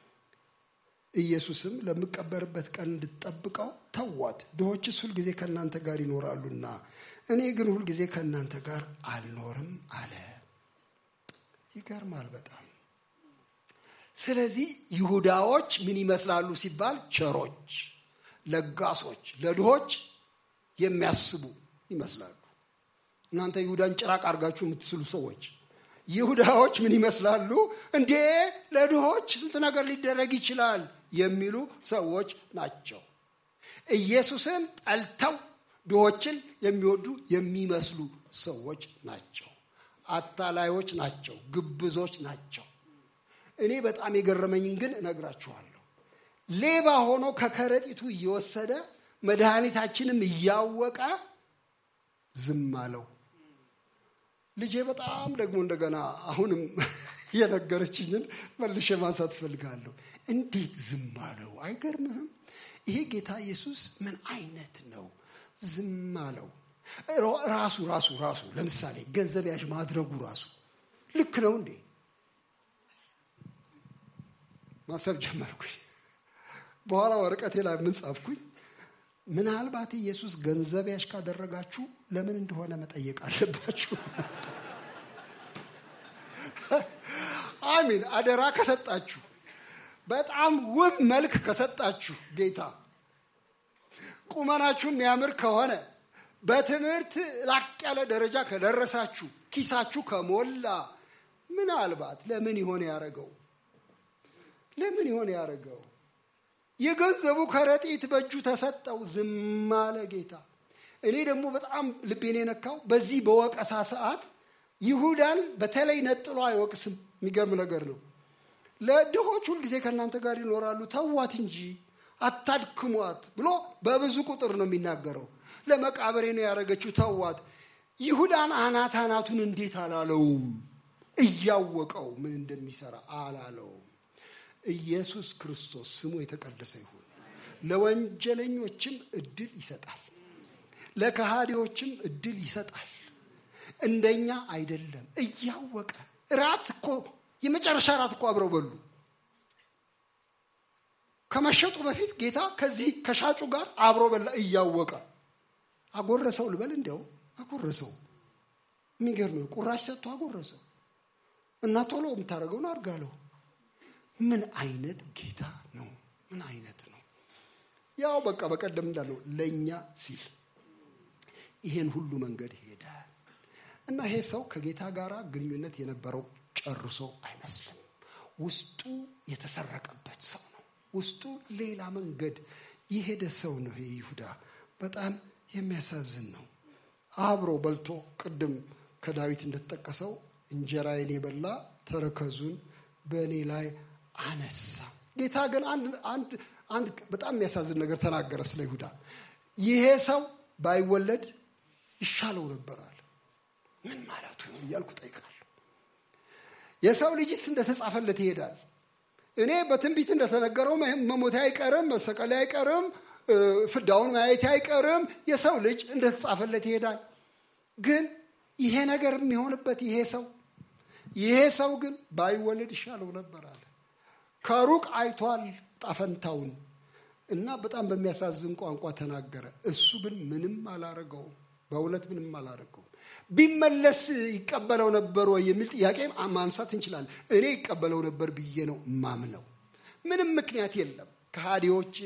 ኢየሱስም ለምቀበርበት ቀን እንድትጠብቀው ተዋት። ድሆችስ ሁልጊዜ ከእናንተ ጋር ይኖራሉና እኔ ግን ሁልጊዜ ከእናንተ ጋር አልኖርም አለ። ይገርማል በጣም። ስለዚህ ይሁዳዎች ምን ይመስላሉ ሲባል ቸሮች፣ ለጋሶች፣ ለድሆች የሚያስቡ ይመስላሉ። እናንተ ይሁዳን ጭራቅ አድርጋችሁ የምትስሉ ሰዎች ይሁዳዎች ምን ይመስላሉ? እንዴ ለድሆች ስንት ነገር ሊደረግ ይችላል የሚሉ ሰዎች ናቸው። ኢየሱስን ጠልተው ድሆችን የሚወዱ የሚመስሉ ሰዎች ናቸው። አታላዮች ናቸው። ግብዞች ናቸው። እኔ በጣም የገረመኝን ግን እነግራችኋለሁ። ሌባ ሆኖ ከከረጢቱ እየወሰደ መድኃኒታችንም እያወቀ ዝም አለው። ልጄ በጣም ደግሞ እንደገና አሁንም የነገረችኝን መልሼ ማንሳት እፈልጋለሁ። እንዴት ዝም አለው? አይገርምህም? ይሄ ጌታ ኢየሱስ ምን አይነት ነው? ዝም አለው። ራሱ ራሱ ራሱ ለምሳሌ ገንዘብ ያዥ ማድረጉ ራሱ ልክ ነው እንዴ? ማሰብ ጀመርኩኝ። በኋላ ወረቀቴ ላይ ምን ጻፍኩኝ? ምናልባት ኢየሱስ ገንዘብ ያዥ ካደረጋችሁ ለምን እንደሆነ መጠየቅ አለባችሁ። አሚን። አደራ ከሰጣችሁ፣ በጣም ውብ መልክ ከሰጣችሁ ጌታ ቁመናችሁ የሚያምር ከሆነ በትምህርት ላቅ ያለ ደረጃ ከደረሳችሁ ኪሳችሁ ከሞላ ምናልባት ለምን ይሆን ያደረገው? ለምን ይሆን ያደረገው? የገንዘቡ ከረጢት በእጁ ተሰጠው፣ ዝም አለ ጌታ። እኔ ደግሞ በጣም ልቤን የነካው በዚህ በወቀሳ ሰዓት ይሁዳን በተለይ ነጥሎ አይወቅስም። የሚገርም ነገር ነው። ለድሆች ሁልጊዜ ከእናንተ ጋር ይኖራሉ፣ ተዋት እንጂ አታድክሟት ብሎ በብዙ ቁጥር ነው የሚናገረው። ለመቃብሬ ነው ያደረገችው፣ ተዋት። ይሁዳን አናት አናቱን እንዴት አላለውም? እያወቀው ምን እንደሚሰራ አላለውም። ኢየሱስ ክርስቶስ ስሙ የተቀደሰ ይሁን። ለወንጀለኞችም እድል ይሰጣል፣ ለከሃዲዎችም እድል ይሰጣል። እንደኛ አይደለም። እያወቀ ራት እኮ የመጨረሻ ራት እኮ አብረው በሉ። ከመሸጡ በፊት ጌታ ከዚህ ከሻጩ ጋር አብሮ በላ እያወቀ አጎረሰው ልበል እንዲያው አጎረሰው የሚገርም ነው ቁራሽ ሰጥቶ አጎረሰው እና ቶሎ የምታደርገውን አድርጋለሁ ምን አይነት ጌታ ነው ምን አይነት ነው ያው በቃ በቀደም እንዳለው ለእኛ ሲል ይሄን ሁሉ መንገድ ሄደ እና ይሄ ሰው ከጌታ ጋር ግንኙነት የነበረው ጨርሶ አይመስልም ውስጡ የተሰረቀበት ሰው ነው ውስጡ ሌላ መንገድ የሄደ ሰው ነው ይሄ ይሁዳ በጣም የሚያሳዝን ነው አብሮ በልቶ ቅድም ከዳዊት እንደተጠቀሰው እንጀራዬን የበላ ተረከዙን በእኔ ላይ አነሳ ጌታ ግን አንድ አንድ በጣም የሚያሳዝን ነገር ተናገረ ስለ ይሁዳ ይሄ ሰው ባይወለድ ይሻለው ነበራል ምን ማለቱ ነው እያልኩ ጠይቃለሁ የሰው ልጅስ እንደተጻፈለት ይሄዳል እኔ በትንቢት እንደተነገረው መሞቴ አይቀርም መሰቀሌ አይቀርም ፍዳውን ማየት አይቀርም የሰው ልጅ እንደተጻፈለት ይሄዳል ግን ይሄ ነገር የሚሆንበት ይሄ ሰው ይሄ ሰው ግን ባይወለድ ይሻለው ነበር አለ ከሩቅ አይቷል ጣፈንታውን እና በጣም በሚያሳዝን ቋንቋ ተናገረ እሱ ግን ምንም አላረገውም በእውነት ምንም አላረገውም ቢመለስ ይቀበለው ነበር ወይ የሚል ጥያቄ ማንሳት እንችላለን እኔ ይቀበለው ነበር ብዬ ነው ማምነው ምንም ምክንያት የለም ከሃዲዎችን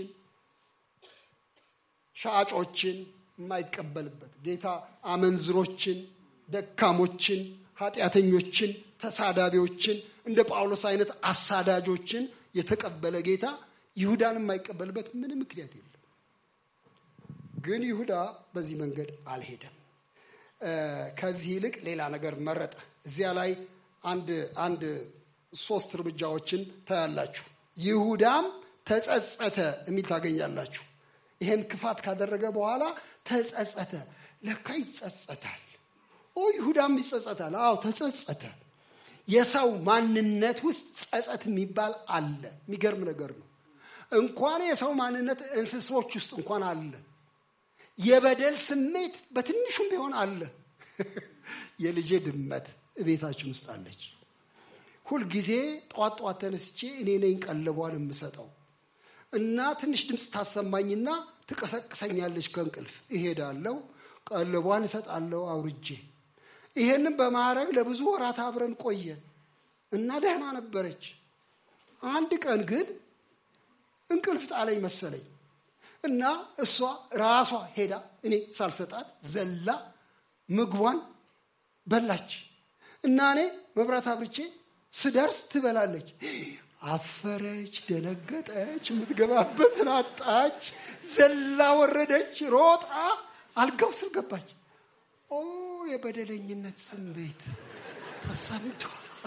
ሻጮችን የማይቀበልበት ጌታ አመንዝሮችን ደካሞችን ኃጢአተኞችን ተሳዳቢዎችን እንደ ጳውሎስ አይነት አሳዳጆችን የተቀበለ ጌታ ይሁዳን የማይቀበልበት ምንም ምክንያት የለም ግን ይሁዳ በዚህ መንገድ አልሄደም ከዚህ ይልቅ ሌላ ነገር መረጠ እዚያ ላይ አንድ አንድ ሶስት እርምጃዎችን ታያላችሁ ይሁዳም ተጸጸተ የሚል ታገኛላችሁ ይሄን ክፋት ካደረገ በኋላ ተጸጸተ ለካ ይጸጸታል ኦ ይሁዳም ይጸጸታል አዎ ተጸጸተ የሰው ማንነት ውስጥ ጸጸት የሚባል አለ የሚገርም ነገር ነው እንኳን የሰው ማንነት እንስሶች ውስጥ እንኳን አለ የበደል ስሜት በትንሹም ቢሆን አለ የልጄ ድመት ቤታችን ውስጥ አለች ሁልጊዜ ጠዋት ጠዋት ተነስቼ እኔ ነኝ ቀለቧን የምሰጠው እና ትንሽ ድምፅ ታሰማኝና ትቀሰቅሰኛለች ከእንቅልፍ እሄዳለሁ ቀለቧን እሰጣለሁ አውርጄ ይሄንን በማድረግ ለብዙ ወራት አብረን ቆየን እና ደህና ነበረች አንድ ቀን ግን እንቅልፍ ጣለኝ መሰለኝ እና እሷ ራሷ ሄዳ እኔ ሳልሰጣት ዘላ ምግቧን በላች እና እኔ መብራት አብርቼ ስደርስ ትበላለች አፈረች ደነገጠች የምትገባበትን አጣች ዘላ ወረደች ሮጣ አልጋው ስር ገባች ኦ የበደለኝነት ስሜት ተሰምቶ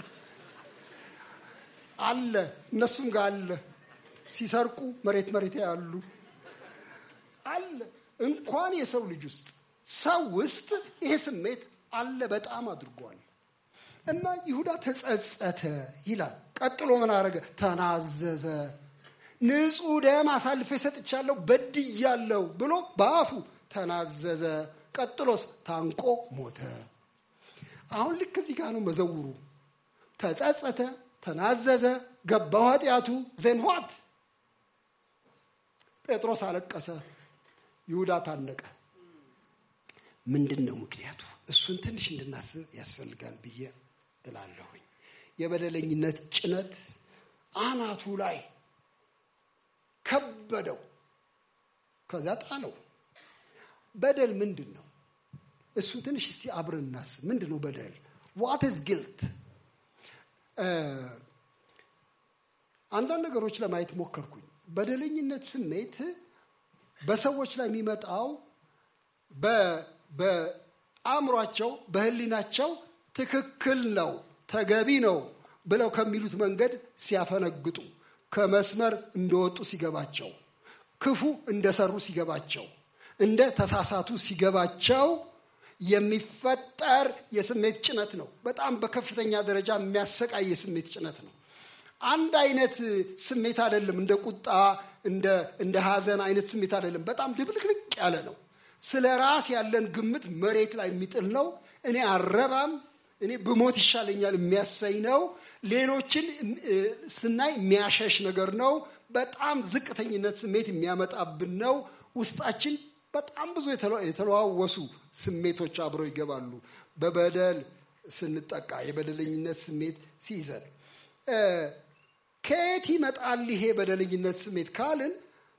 አለ እነሱም ጋር አለ ሲሰርቁ መሬት መሬት ያሉ አለ እንኳን የሰው ልጅ ውስጥ ሰው ውስጥ ይሄ ስሜት አለ በጣም አድርጓል እና ይሁዳ ተጸጸተ ይላል ቀጥሎ ምን አረገ ተናዘዘ ንጹህ ደም አሳልፌ ሰጥቻለሁ በድያለሁ ብሎ በአፉ ተናዘዘ ቀጥሎስ ታንቆ ሞተ አሁን ልክ እዚህ ጋር ነው መዘውሩ ተጸጸተ ተናዘዘ ገባው ኃጢአቱ ዜንዋት ጴጥሮስ አለቀሰ ይሁዳ ታነቀ ምንድን ነው ምክንያቱ እሱን ትንሽ እንድናስብ ያስፈልጋል ብዬ እላለሁኝ የበደለኝነት ጭነት አናቱ ላይ ከበደው ከዛ ጣለው በደል ምንድን ነው እሱ ትንሽ እስቲ አብረን እናስብ ምንድን ነው በደል ዋት ዝ ጊልት አንዳንድ ነገሮች ለማየት ሞከርኩኝ በደለኝነት ስሜት በሰዎች ላይ የሚመጣው በአእምሯቸው በህሊናቸው ትክክል ነው ተገቢ ነው ብለው ከሚሉት መንገድ ሲያፈነግጡ ከመስመር እንደወጡ ሲገባቸው ክፉ እንደሰሩ ሲገባቸው እንደ ተሳሳቱ ሲገባቸው የሚፈጠር የስሜት ጭነት ነው በጣም በከፍተኛ ደረጃ የሚያሰቃይ የስሜት ጭነት ነው አንድ አይነት ስሜት አይደለም እንደ ቁጣ እንደ ሀዘን አይነት ስሜት አይደለም በጣም ድብልቅልቅ ያለ ነው ስለ ራስ ያለን ግምት መሬት ላይ የሚጥል ነው እኔ አረባም እኔ ብሞት ይሻለኛል የሚያሰኝ ነው ሌሎችን ስናይ የሚያሸሽ ነገር ነው በጣም ዝቅተኝነት ስሜት የሚያመጣብን ነው። ውስጣችን በጣም ብዙ የተለዋወሱ ስሜቶች አብረው ይገባሉ። በበደል ስንጠቃ የበደለኝነት ስሜት ሲይዘን ከየት ይመጣል ይሄ በደለኝነት ስሜት ካልን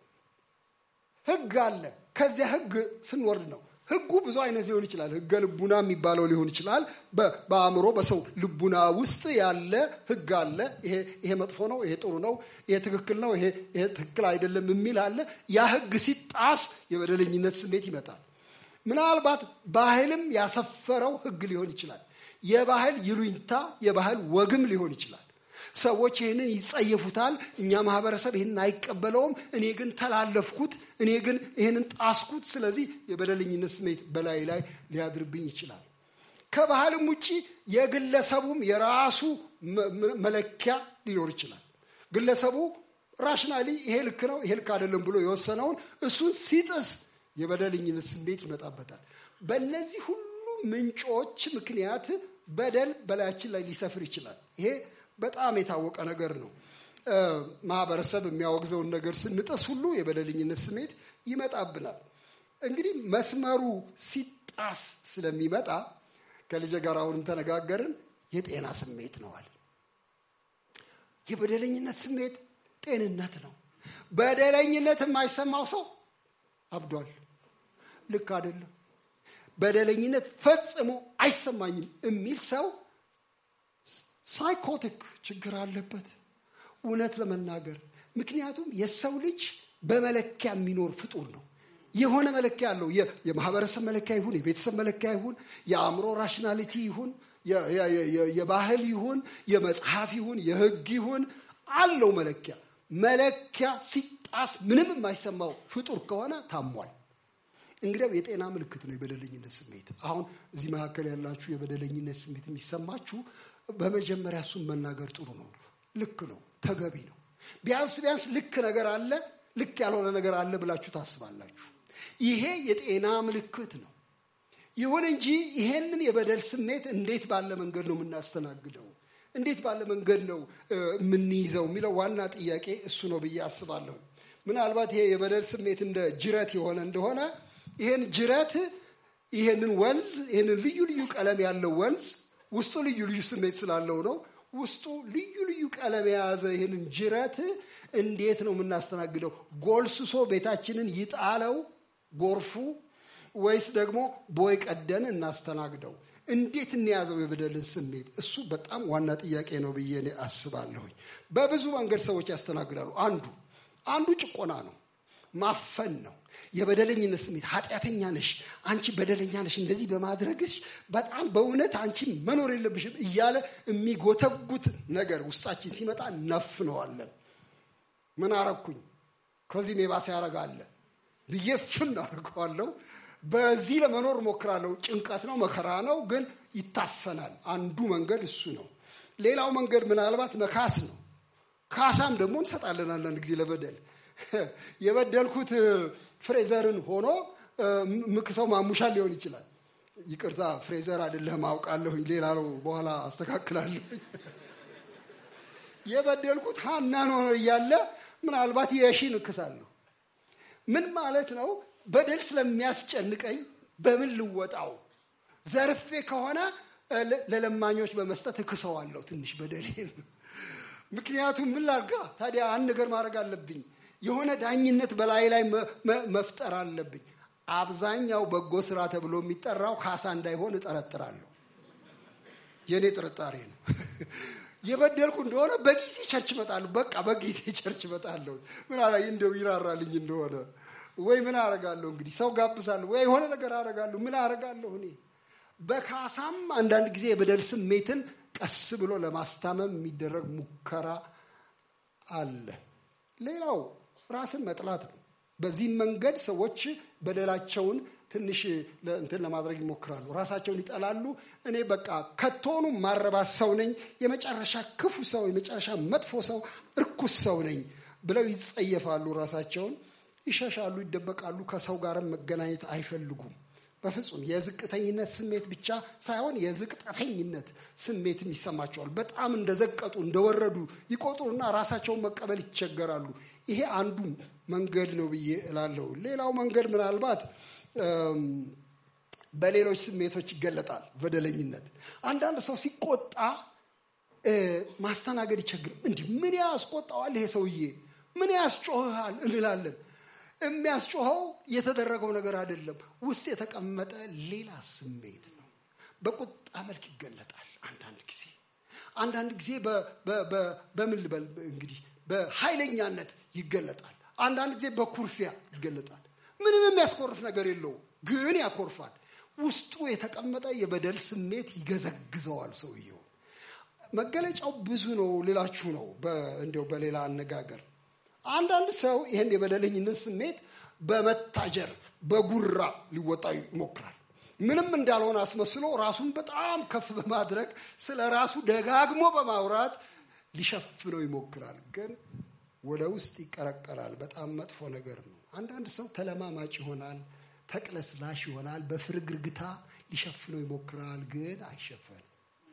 ህግ አለ። ከዚያ ህግ ስንወርድ ነው። ህጉ ብዙ አይነት ሊሆን ይችላል። ህገ ልቡና የሚባለው ሊሆን ይችላል። በአእምሮ በሰው ልቡና ውስጥ ያለ ህግ አለ። ይሄ መጥፎ ነው፣ ይሄ ጥሩ ነው፣ ይሄ ትክክል ነው፣ ይሄ ትክክል አይደለም የሚል አለ። ያ ህግ ሲጣስ የበደለኝነት ስሜት ይመጣል። ምናልባት ባህልም ያሰፈረው ህግ ሊሆን ይችላል። የባህል ይሉኝታ፣ የባህል ወግም ሊሆን ይችላል። ሰዎች ይህንን ይጸየፉታል። እኛ ማህበረሰብ ይህንን አይቀበለውም። እኔ ግን ተላለፍኩት፣ እኔ ግን ይህንን ጣስኩት። ስለዚህ የበደለኝነት ስሜት በላይ ላይ ሊያድርብኝ ይችላል። ከባህልም ውጭ የግለሰቡም የራሱ መለኪያ ሊኖር ይችላል። ግለሰቡ ራሽናሊ ይሄ ልክ ነው፣ ይሄ ልክ አይደለም ብሎ የወሰነውን እሱን ሲጥስ የበደለኝነት ስሜት ይመጣበታል። በእነዚህ ሁሉ ምንጮች ምክንያት በደል በላያችን ላይ ሊሰፍር ይችላል። ይሄ በጣም የታወቀ ነገር ነው። ማህበረሰብ የሚያወግዘውን ነገር ስንጥስ ሁሉ የበደለኝነት ስሜት ይመጣብናል። እንግዲህ መስመሩ ሲጣስ ስለሚመጣ ከልጄ ጋር አሁንም ተነጋገርን። የጤና ስሜት ነው አለ። የበደለኝነት ስሜት ጤንነት ነው። በደለኝነት የማይሰማው ሰው አብዷል። ልክ አይደለም። በደለኝነት ፈጽሞ አይሰማኝም የሚል ሰው ሳይኮቲክ ችግር አለበት። እውነት ለመናገር ምክንያቱም የሰው ልጅ በመለኪያ የሚኖር ፍጡር ነው። የሆነ መለኪያ አለው። የማህበረሰብ መለኪያ ይሁን፣ የቤተሰብ መለኪያ ይሁን፣ የአእምሮ ራሽናሊቲ ይሁን፣ የባህል ይሁን፣ የመጽሐፍ ይሁን፣ የህግ ይሁን አለው መለኪያ። መለኪያ ሲጣስ ምንም የማይሰማው ፍጡር ከሆነ ታሟል። እንግዲያው የጤና ምልክት ነው የበደለኝነት ስሜት። አሁን እዚህ መካከል ያላችሁ የበደለኝነት ስሜት የሚሰማችሁ በመጀመሪያ እሱን መናገር ጥሩ ነው። ልክ ነው፣ ተገቢ ነው። ቢያንስ ቢያንስ ልክ ነገር አለ፣ ልክ ያልሆነ ነገር አለ ብላችሁ ታስባላችሁ። ይሄ የጤና ምልክት ነው። ይሁን እንጂ ይሄንን የበደል ስሜት እንዴት ባለ መንገድ ነው የምናስተናግደው? እንዴት ባለ መንገድ ነው የምንይዘው የሚለው ዋና ጥያቄ እሱ ነው ብዬ አስባለሁ። ምናልባት ይሄ የበደል ስሜት እንደ ጅረት የሆነ እንደሆነ ይሄን ጅረት ይሄንን ወንዝ ይሄንን ልዩ ልዩ ቀለም ያለው ወንዝ ውስጡ ልዩ ልዩ ስሜት ስላለው ነው። ውስጡ ልዩ ልዩ ቀለም የያዘ ይህንን ጅረት እንዴት ነው የምናስተናግደው? ጎልስሶ ቤታችንን ይጣለው ጎርፉ፣ ወይስ ደግሞ ቦይ ቀደን እናስተናግደው? እንዴት እንያዘው የበደልን ስሜት? እሱ በጣም ዋና ጥያቄ ነው ብዬ እኔ አስባለሁኝ። በብዙ መንገድ ሰዎች ያስተናግዳሉ። አንዱ አንዱ ጭቆና ነው፣ ማፈን ነው። የበደለኝነት ስሜት ኃጢአተኛ ነሽ፣ አንቺ በደለኛ ነሽ፣ እንደዚህ በማድረግሽ በጣም በእውነት አንቺ መኖር የለብሽም እያለ የሚጎተጉት ነገር ውስጣችን ሲመጣ ነፍነዋለን። ምን አረግኩኝ ከዚህም የባሰ ያረጋለ ብዬ ፍን አድርገዋለሁ። በዚህ ለመኖር ሞክራለሁ። ጭንቀት ነው፣ መከራ ነው፣ ግን ይታፈናል። አንዱ መንገድ እሱ ነው። ሌላው መንገድ ምናልባት መካስ ነው። ካሳም ደግሞ እንሰጣለን አንዳንድ ጊዜ ለበደል የበደልኩት ፍሬዘርን ሆኖ ምክሰው ማሙሻል ሊሆን ይችላል። ይቅርታ ፍሬዘር አይደለህም አውቃለሁኝ፣ ሌላ ነው፣ በኋላ አስተካክላለሁ። የበደልኩት ሀናን ሆኖ እያለ ምናልባት የሺን እክሳለሁ። ምን ማለት ነው? በደል ስለሚያስጨንቀኝ በምን ልወጣው? ዘርፌ ከሆነ ለለማኞች በመስጠት እክሰዋለሁ ትንሽ በደሌን። ምክንያቱም ምን ላድርጋ ታዲያ? አንድ ነገር ማድረግ አለብኝ። የሆነ ዳኝነት በላይ ላይ መፍጠር አለብኝ። አብዛኛው በጎ ስራ ተብሎ የሚጠራው ካሳ እንዳይሆን እጠረጥራለሁ። የእኔ ጥርጣሬ ነው። የበደልኩ እንደሆነ በጊዜ ቸርች እመጣለሁ። በቃ በጊዜ ቸርች እመጣለሁ። ምን እንደው ይራራልኝ እንደሆነ ወይ ምን አረጋለሁ እንግዲህ ሰው ጋብዛለሁ ወይ የሆነ ነገር አረጋለሁ። ምን አረጋለሁ እኔ በካሳም አንዳንድ ጊዜ የበደል ስሜትን ቀስ ብሎ ለማስታመም የሚደረግ ሙከራ አለ። ሌላው ራስን መጥላት ነው። በዚህም መንገድ ሰዎች በደላቸውን ትንሽ እንትን ለማድረግ ይሞክራሉ። ራሳቸውን ይጠላሉ። እኔ በቃ ከቶኑ ማረባ ሰው ነኝ፣ የመጨረሻ ክፉ ሰው፣ የመጨረሻ መጥፎ ሰው፣ እርኩስ ሰው ነኝ ብለው ይጸየፋሉ። ራሳቸውን ይሸሻሉ፣ ይደበቃሉ። ከሰው ጋርም መገናኘት አይፈልጉም። በፍጹም የዝቅተኝነት ስሜት ብቻ ሳይሆን የዝቅጠተኝነት ስሜትም ይሰማቸዋል። በጣም እንደዘቀጡ እንደወረዱ ይቆጥሩና ራሳቸውን መቀበል ይቸገራሉ። ይሄ አንዱ መንገድ ነው ብዬ እላለሁ። ሌላው መንገድ ምናልባት በሌሎች ስሜቶች ይገለጣል። በደለኝነት አንዳንድ ሰው ሲቆጣ ማስተናገድ ይቸግር። እንዲህ ምን ያስቆጣዋል ይሄ ሰውዬ ምን ያስጮህሃል እንላለን። የሚያስጮኸው የተደረገው ነገር አይደለም፣ ውስጥ የተቀመጠ ሌላ ስሜት ነው። በቁጣ መልክ ይገለጣል። አንዳንድ ጊዜ አንዳንድ ጊዜ በምን ልበል እንግዲህ በኃይለኛነት ይገለጣል። አንዳንድ ጊዜ በኩርፊያ ይገለጣል። ምንም የሚያስኮርፍ ነገር የለውም፣ ግን ያኮርፋል። ውስጡ የተቀመጠ የበደል ስሜት ይገዘግዘዋል ሰውየው። መገለጫው ብዙ ነው ልላችሁ ነው። እንዲያው በሌላ አነጋገር አንዳንድ ሰው ይህን የበደለኝነት ስሜት በመታጀር በጉራ ሊወጣ ይሞክራል። ምንም እንዳልሆነ አስመስሎ ራሱን በጣም ከፍ በማድረግ ስለ ራሱ ደጋግሞ በማውራት ሊሸፍነው ይሞክራል። ግን ወደ ውስጥ ይቀረቀራል። በጣም መጥፎ ነገር ነው። አንዳንድ ሰው ተለማማጭ ይሆናል፣ ተቅለስላሽ ይሆናል። በፍርግርግታ ሊሸፍነው ይሞክራል፣ ግን አይሸፈንም።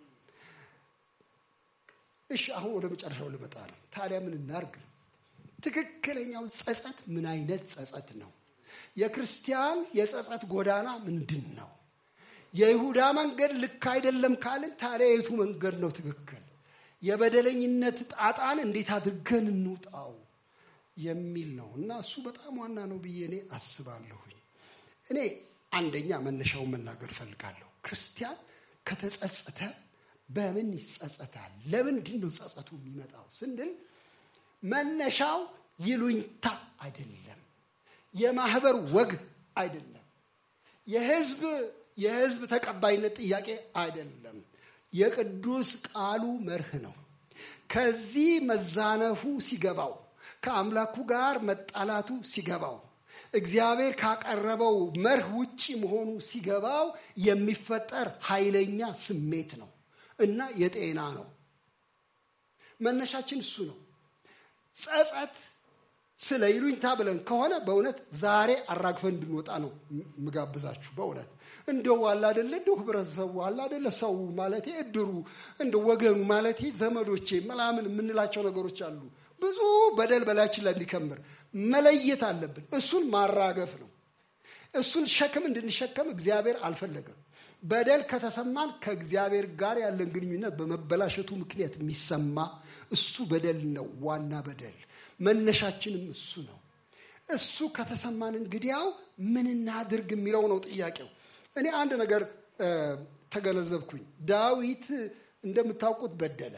እሺ፣ አሁን ወደ መጨረሻው ልመጣ ነው። ታዲያ ምን እናርግ? ትክክለኛው ጸጸት ምን አይነት ጸጸት ነው? የክርስቲያን የጸጸት ጎዳና ምንድን ነው? የይሁዳ መንገድ ልክ አይደለም ካልን ታዲያ የቱ መንገድ ነው ትክክል? የበደለኝነት ጣጣን እንዴት አድርገን እንውጣው የሚል ነው እና እሱ በጣም ዋና ነው ብዬ እኔ አስባለሁኝ። እኔ አንደኛ መነሻውን መናገር እፈልጋለሁ። ክርስቲያን ከተጸጸተ በምን ይጸጸታል? ለምንድን ነው ጸጸቱ የሚመጣው ስንል መነሻው ይሉኝታ አይደለም፣ የማህበር ወግ አይደለም፣ የህዝብ የህዝብ ተቀባይነት ጥያቄ አይደለም። የቅዱስ ቃሉ መርህ ነው። ከዚህ መዛነፉ ሲገባው፣ ከአምላኩ ጋር መጣላቱ ሲገባው፣ እግዚአብሔር ካቀረበው መርህ ውጪ መሆኑ ሲገባው የሚፈጠር ኃይለኛ ስሜት ነው እና የጤና ነው። መነሻችን እሱ ነው። ጸጸት ስለ ይሉኝታ ብለን ከሆነ በእውነት ዛሬ አራግፈን እንድንወጣ ነው ምጋብዛችሁ። በእውነት እንደው አለ አይደለ እንደው ህብረተሰቡ አለ አይደለ ሰው ማለት እድሩ እንደ ወገኑ ማለት ዘመዶቼ ምናምን የምንላቸው ነገሮች አሉ። ብዙ በደል በላያችን ላይ እንዲከምር መለየት አለብን። እሱን ማራገፍ ነው። እሱን ሸክም እንድንሸከም እግዚአብሔር አልፈለገም። በደል ከተሰማን ከእግዚአብሔር ጋር ያለን ግንኙነት በመበላሸቱ ምክንያት የሚሰማ እሱ በደል ነው። ዋና በደል መነሻችንም እሱ ነው። እሱ ከተሰማን እንግዲያው ምን እናድርግ የሚለው ነው ጥያቄው። እኔ አንድ ነገር ተገነዘብኩኝ። ዳዊት እንደምታውቁት በደለ።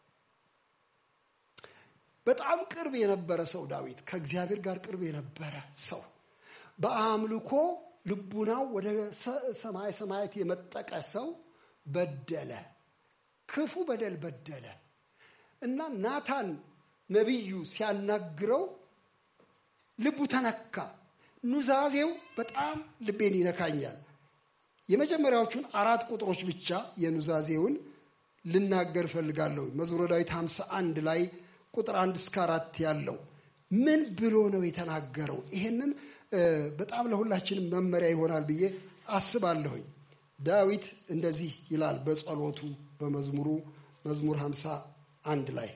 በጣም ቅርብ የነበረ ሰው ዳዊት፣ ከእግዚአብሔር ጋር ቅርብ የነበረ ሰው በአምልኮ ልቡናው ወደ ሰማይ ሰማያት የመጠቀ ሰው በደለ። ክፉ በደል በደለ እና ናታን ነቢዩ ሲያናግረው ልቡ ተነካ። ኑዛዜው በጣም ልቤን ይነካኛል። የመጀመሪያዎቹን አራት ቁጥሮች ብቻ የኑዛዜውን ልናገር እፈልጋለሁ። መዝሙረ ዳዊት 51 ላይ ቁጥር አንድ እስከ አራት ያለው ምን ብሎ ነው የተናገረው? ይሄንን በጣም ለሁላችንም መመሪያ ይሆናል ብዬ አስባለሁኝ። ዳዊት እንደዚህ ይላል በጸሎቱ በመዝሙሩ መዝሙር 51 ላይ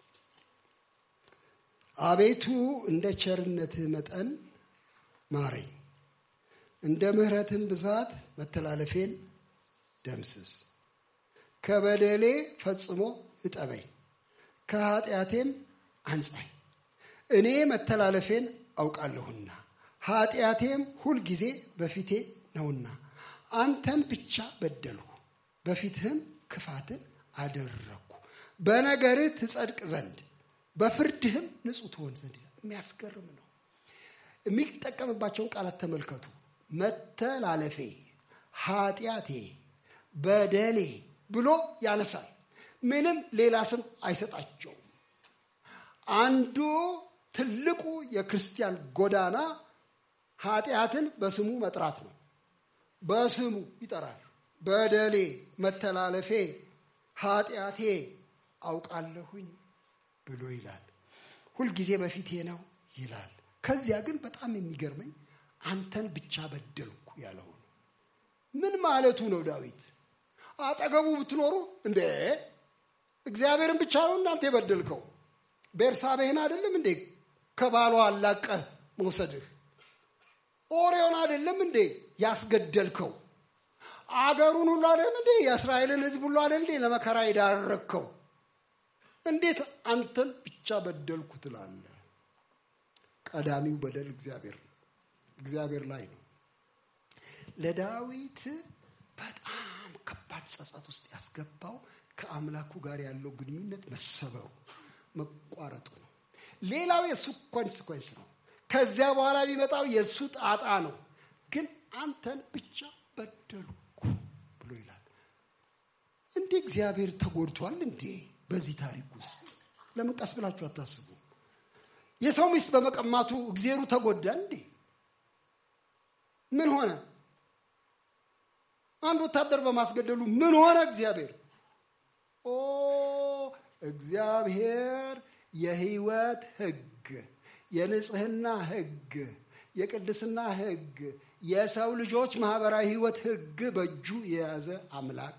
አቤቱ እንደ ቸርነትህ መጠን ማረኝ፣ እንደ ምሕረትህም ብዛት መተላለፌን ደምስስ። ከበደሌ ፈጽሞ እጠበኝ፣ ከኃጢአቴም አንጻኝ። እኔ መተላለፌን አውቃለሁና ኃጢአቴም ሁልጊዜ በፊቴ ነውና፣ አንተን ብቻ በደልሁ፣ በፊትህም ክፋትን አደረግኩ። በነገርህ ትጸድቅ ዘንድ በፍርድህም ንጹሕ ትሆን ዘንድ። የሚያስገርም ነው። የሚጠቀምባቸውን ቃላት ተመልከቱ። መተላለፌ፣ ኃጢአቴ፣ በደሌ ብሎ ያነሳል። ምንም ሌላ ስም አይሰጣቸውም። አንዱ ትልቁ የክርስቲያን ጎዳና ኃጢአትን በስሙ መጥራት ነው። በስሙ ይጠራል። በደሌ፣ መተላለፌ፣ ኃጢአቴ አውቃለሁኝ ብሎ ይላል። ሁልጊዜ በፊቴ ነው ይላል። ከዚያ ግን በጣም የሚገርመኝ አንተን ብቻ በደልኩ ያለው ነው። ምን ማለቱ ነው? ዳዊት አጠገቡ ብትኖሩ እንዴ እግዚአብሔርን ብቻ ነው እናንተ የበደልከው? ቤርሳቤህን አይደለም እንዴ ከባሏ አላቀህ መውሰድህ ኦሪዮን አይደለም እንዴ ያስገደልከው? አገሩን ሁሉ አይደለም እንዴ የእስራኤልን ሕዝብ ሁሉ አይደል እንዴ ለመከራ የዳረግከው? እንዴት አንተን ብቻ በደልኩ ትላለህ? ቀዳሚው በደል እግዚአብሔር ነው፣ እግዚአብሔር ላይ ነው። ለዳዊት በጣም ከባድ ጸጸት ውስጥ ያስገባው ከአምላኩ ጋር ያለው ግንኙነት መሰበሩ መቋረጡ ነው። ሌላው የእሱ ኮንስኮንስ ነው። ከዚያ በኋላ የሚመጣው የእሱ ጣጣ ነው። ግን አንተን ብቻ በደልኩ ብሎ ይላል። እንዴ እግዚአብሔር ተጎድቷል እንዴ? በዚህ ታሪክ ውስጥ ለምን ቀስ ብላችሁ አታስቡ? የሰው ሚስት በመቀማቱ እግዜሩ ተጎዳ እንዴ? ምን ሆነ? አንድ ወታደር በማስገደሉ ምን ሆነ? እግዚአብሔር ኦ እግዚአብሔር የህይወት ህግ፣ የንጽህና ህግ፣ የቅድስና ህግ፣ የሰው ልጆች ማህበራዊ ህይወት ህግ በእጁ የያዘ አምላክ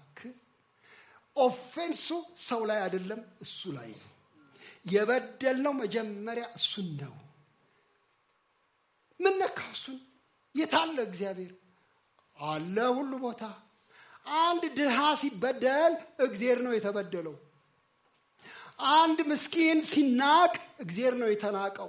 ኦፌንሱ ሰው ላይ አይደለም፣ እሱ ላይ ነው። የበደልነው መጀመሪያ እሱን ነው። ምን ነካው? እሱን የታለ እግዚአብሔር አለ ሁሉ ቦታ። አንድ ድሃ ሲበደል እግዜር ነው የተበደለው። አንድ ምስኪን ሲናቅ እግዜር ነው የተናቀው።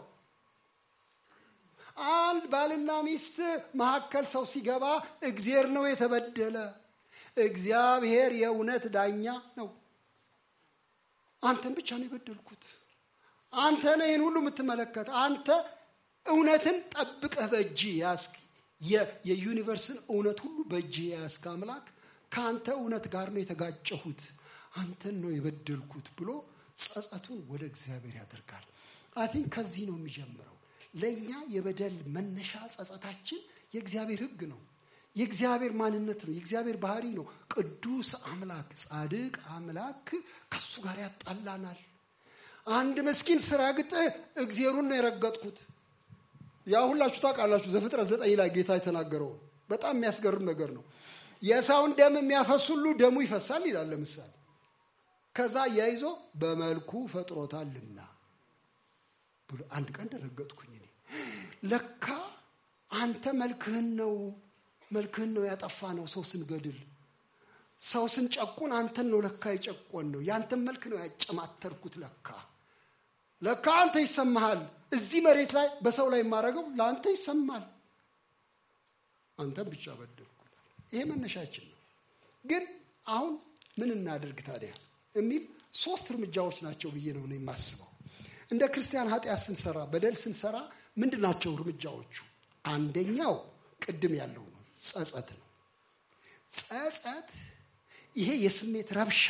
አንድ ባልና ሚስት መካከል ሰው ሲገባ እግዜር ነው የተበደለ። እግዚአብሔር የእውነት ዳኛ ነው። አንተን ብቻ ነው የበደልኩት። አንተ ነህ ይህን ሁሉ የምትመለከት። አንተ እውነትን ጠብቀህ በእጅ ያስክ የዩኒቨርስን እውነት ሁሉ በእጅ የያዝክ አምላክ ከአንተ እውነት ጋር ነው የተጋጨሁት፣ አንተን ነው የበደልኩት ብሎ ጸጸቱን ወደ እግዚአብሔር ያደርጋል። አቲን ከዚህ ነው የሚጀምረው። ለእኛ የበደል መነሻ ጸጸታችን የእግዚአብሔር ሕግ ነው። የእግዚአብሔር ማንነት ነው። የእግዚአብሔር ባህሪ ነው። ቅዱስ አምላክ፣ ጻድቅ አምላክ ከሱ ጋር ያጣላናል። አንድ ምስኪን ስረግጥ እግዜሩን ነው የረገጥኩት። ያ ሁላችሁ ታውቃላችሁ። ዘፍጥረት ዘጠኝ ላይ ጌታ የተናገረው በጣም የሚያስገርም ነገር ነው። የሰውን ደም የሚያፈስ ሁሉ ደሙ ይፈሳል ይላል። ለምሳሌ ከዛ ያይዞ በመልኩ ፈጥሮታልና ብሎ አንድ ቀን ደረገጥኩኝ። እኔ ለካ አንተ መልክህን ነው መልክህን ነው ያጠፋ ነው። ሰው ስንገድል ሰው ስንጨቁን አንተን ነው ለካ የጨቆን ነው። ያንተን መልክ ነው ያጨማተርኩት። ለካ ለካ አንተ ይሰማሃል። እዚህ መሬት ላይ በሰው ላይ የማደርገው ለአንተ ይሰማል። አንተን ብቻ በደልኩ። ይሄ መነሻችን ነው። ግን አሁን ምን እናድርግ ታዲያ የሚል ሶስት እርምጃዎች ናቸው ብዬ ነው የማስበው። እንደ ክርስቲያን ኃጢአት ስንሰራ በደል ስንሰራ ምንድን ናቸው እርምጃዎቹ? አንደኛው ቅድም ያለው ነው፣ ጸጸት ነው። ጸጸት ይሄ የስሜት ረብሻ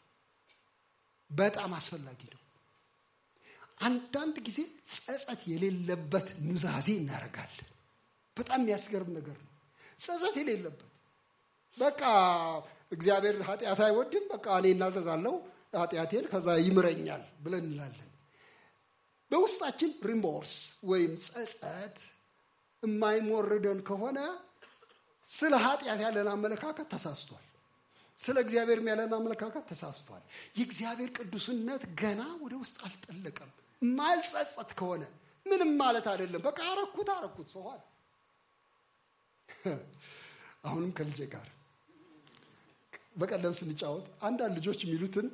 በጣም አስፈላጊ ነው። አንዳንድ ጊዜ ጸጸት የሌለበት ኑዛዜ እናደርጋለን። በጣም የሚያስገርም ነገር ነው። ጸጸት የሌለበት በቃ እግዚአብሔር ኃጢአት አይወድም፣ በቃ እኔ እናዘዛለሁ ኃጢአቴን ከዛ ይምረኛል ብለን እንላለን። በውስጣችን ሪምቦርስ ወይም ጸጸት የማይሞርደን ከሆነ ስለ ኃጢአት ያለን አመለካከት ተሳስቷል። ስለ እግዚአብሔርም ያለን አመለካከት ተሳስቷል። የእግዚአብሔር ቅዱስነት ገና ወደ ውስጥ አልጠለቀም። ማልጸጸት ከሆነ ምንም ማለት አይደለም። በቃ አረኩት አረኩት ሰዋል። አሁንም ከልጄ ጋር በቀደም ስንጫወት አንዳንድ ልጆች የሚሉትን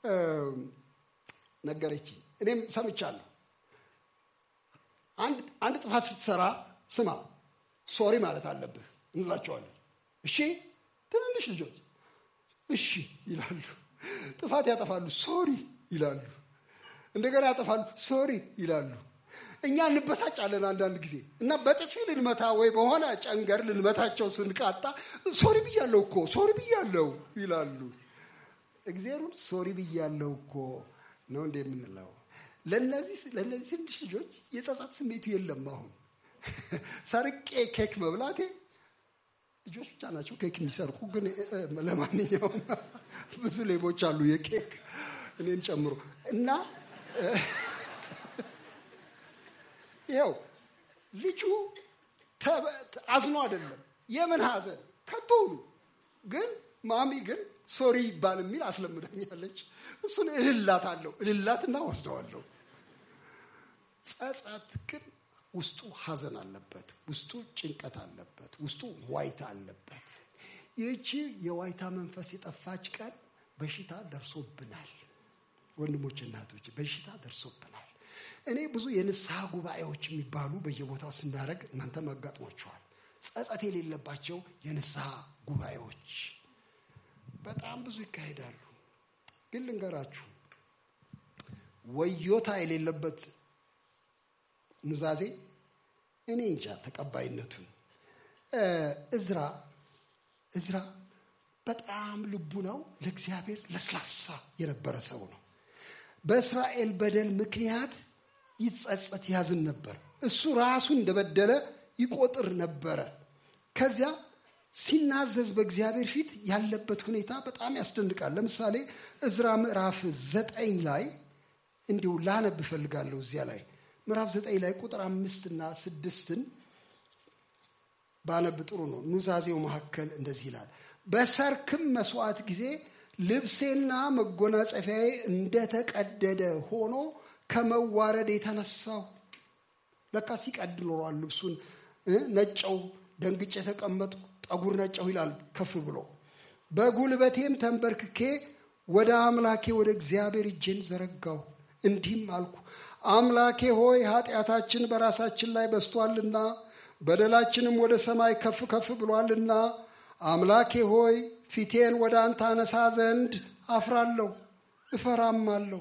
ነገረች። እኔም ሰምቻለሁ። አንድ ጥፋት ስትሰራ ስማ ሶሪ ማለት አለብህ እንላቸዋለን። እሺ ትንንሽ ልጆች እሺ ይላሉ። ጥፋት ያጠፋሉ፣ ሶሪ ይላሉ። እንደገና ያጠፋሉ፣ ሶሪ ይላሉ። እኛ እንበሳጫለን አንዳንድ ጊዜ እና በጥፊ ልንመታ ወይ በሆነ ጨንገር ልንመታቸው ስንቃጣ ሶሪ ብያለሁ እኮ ሶሪ ብያለሁ ይላሉ። እግዚአብሔሩን ሶሪ ብያለሁ እኮ ነው እንደ የምንለው። ለእነዚህ ለእነዚህ ትንሽ ልጆች የጸጸት ስሜቱ የለም። አሁን ሰርቄ ኬክ መብላቴ ልጆች ብቻ ናቸው ኬክ የሚሰርቁ። ግን ለማንኛውም ብዙ ሌቦች አሉ የኬክ እኔን ጨምሮ እና ይኸው ልጁ አዝኖ አይደለም። የምን ሐዘን ከቶውኑ ግን ማሚ ግን ሶሪ ይባል የሚል አስለምዳኛለች። እሱን እልላት አለው እልላትና ወስደዋለሁ። ጸጸት ግን ውስጡ ሐዘን አለበት፣ ውስጡ ጭንቀት አለበት፣ ውስጡ ዋይታ አለበት። ይህቺ የዋይታ መንፈስ የጠፋች ቀን በሽታ ደርሶብናል። ወንድሞች እናቶች፣ በሽታ ደርሶብናል። እኔ ብዙ የንስሐ ጉባኤዎች የሚባሉ በየቦታው ስናደርግ እናንተም አጋጥሟችኋል። ጸጸት የሌለባቸው የንስሐ ጉባኤዎች በጣም ብዙ ይካሄዳሉ። ግን ልንገራችሁ ወዮታ የሌለበት ኑዛዜ እኔ እንጃ ተቀባይነቱን። እዝራ እዝራ በጣም ልቡ ነው ለእግዚአብሔር ለስላሳ የነበረ ሰው ነው። በእስራኤል በደል ምክንያት ይጸጸት ያዝን ነበር። እሱ ራሱ እንደበደለ ይቆጥር ነበረ። ከዚያ ሲናዘዝ በእግዚአብሔር ፊት ያለበት ሁኔታ በጣም ያስደንቃል። ለምሳሌ እዝራ ምዕራፍ ዘጠኝ ላይ እንዲሁ ላነብ እፈልጋለሁ። እዚያ ላይ ምዕራፍ ዘጠኝ ላይ ቁጥር አምስትና ስድስትን ባነብ ጥሩ ነው። ኑዛዜው መካከል እንደዚህ ይላል። በሰርክም መስዋዕት ጊዜ ልብሴና መጎናጸፊያዬ እንደተቀደደ ሆኖ ከመዋረድ የተነሳው ለካ ሲቀድ ኖሯል። ልብሱን ነጨው፣ ደንግጬ የተቀመጥኩ ጠጉር ነጨው ይላል ከፍ ብሎ። በጉልበቴም ተንበርክኬ ወደ አምላኬ ወደ እግዚአብሔር እጄን ዘረጋሁ፣ እንዲህም አልኩ አምላኬ ሆይ ኃጢአታችን በራሳችን ላይ በስቷልና በደላችንም ወደ ሰማይ ከፍ ከፍ ብሏልና አምላኬ ሆይ ፊቴን ወደ አንተ አነሳ ዘንድ አፍራለሁ እፈራማለሁ።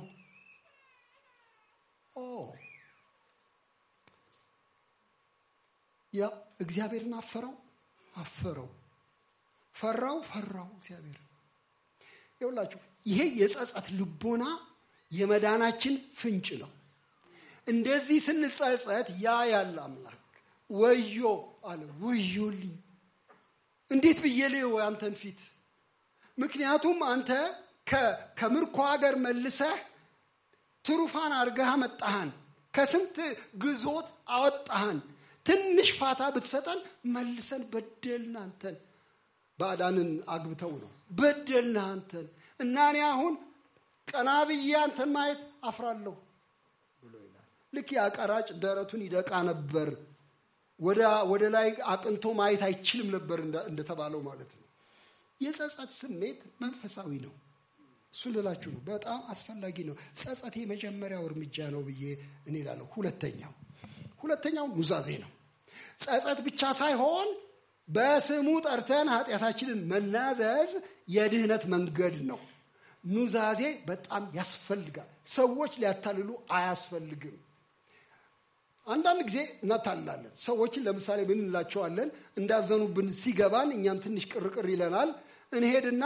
ያ እግዚአብሔርን አፈረው አፈረው፣ ፈራው ፈራው እግዚአብሔር። ይኸውላችሁ ይሄ የጸጸት ልቦና የመዳናችን ፍንጭ ነው። እንደዚህ ስንጸጸት ያ ያለ አምላክ ወዮ አለ። ወዮልኝ እንዴት ብዬ ልየው አንተን ፊት? ምክንያቱም አንተ ከምርኮ ሀገር መልሰህ ትሩፋን አድርገህ አመጣሃን፣ ከስንት ግዞት አወጣሃን። ትንሽ ፋታ ብትሰጠን መልሰን በደልን አንተን። ባዕዳንን አግብተው ነው በደልን አንተን እና እኔ አሁን ቀና ብዬ አንተን ማየት አፍራለሁ ብሎ ይላል። ልክ ያቀራጭ ደረቱን ይደቃ ነበር ወደ ላይ አቅንቶ ማየት አይችልም ነበር እንደተባለው ማለት ነው። የጸጸት ስሜት መንፈሳዊ ነው። እሱ ልላችሁ ነው። በጣም አስፈላጊ ነው። ጸጸት የመጀመሪያው እርምጃ ነው ብዬ እኔ እላለሁ። ሁለተኛው ሁለተኛው ኑዛዜ ነው። ጸጸት ብቻ ሳይሆን በስሙ ጠርተን ኃጢአታችንን መናዘዝ የድህነት መንገድ ነው። ኑዛዜ በጣም ያስፈልጋል። ሰዎች ሊያታልሉ አያስፈልግም። አንዳንድ ጊዜ እናታልላለን ሰዎችን። ለምሳሌ ምን እንላቸዋለን? እንዳዘኑብን ሲገባን እኛም ትንሽ ቅርቅር ይለናል። እንሄድና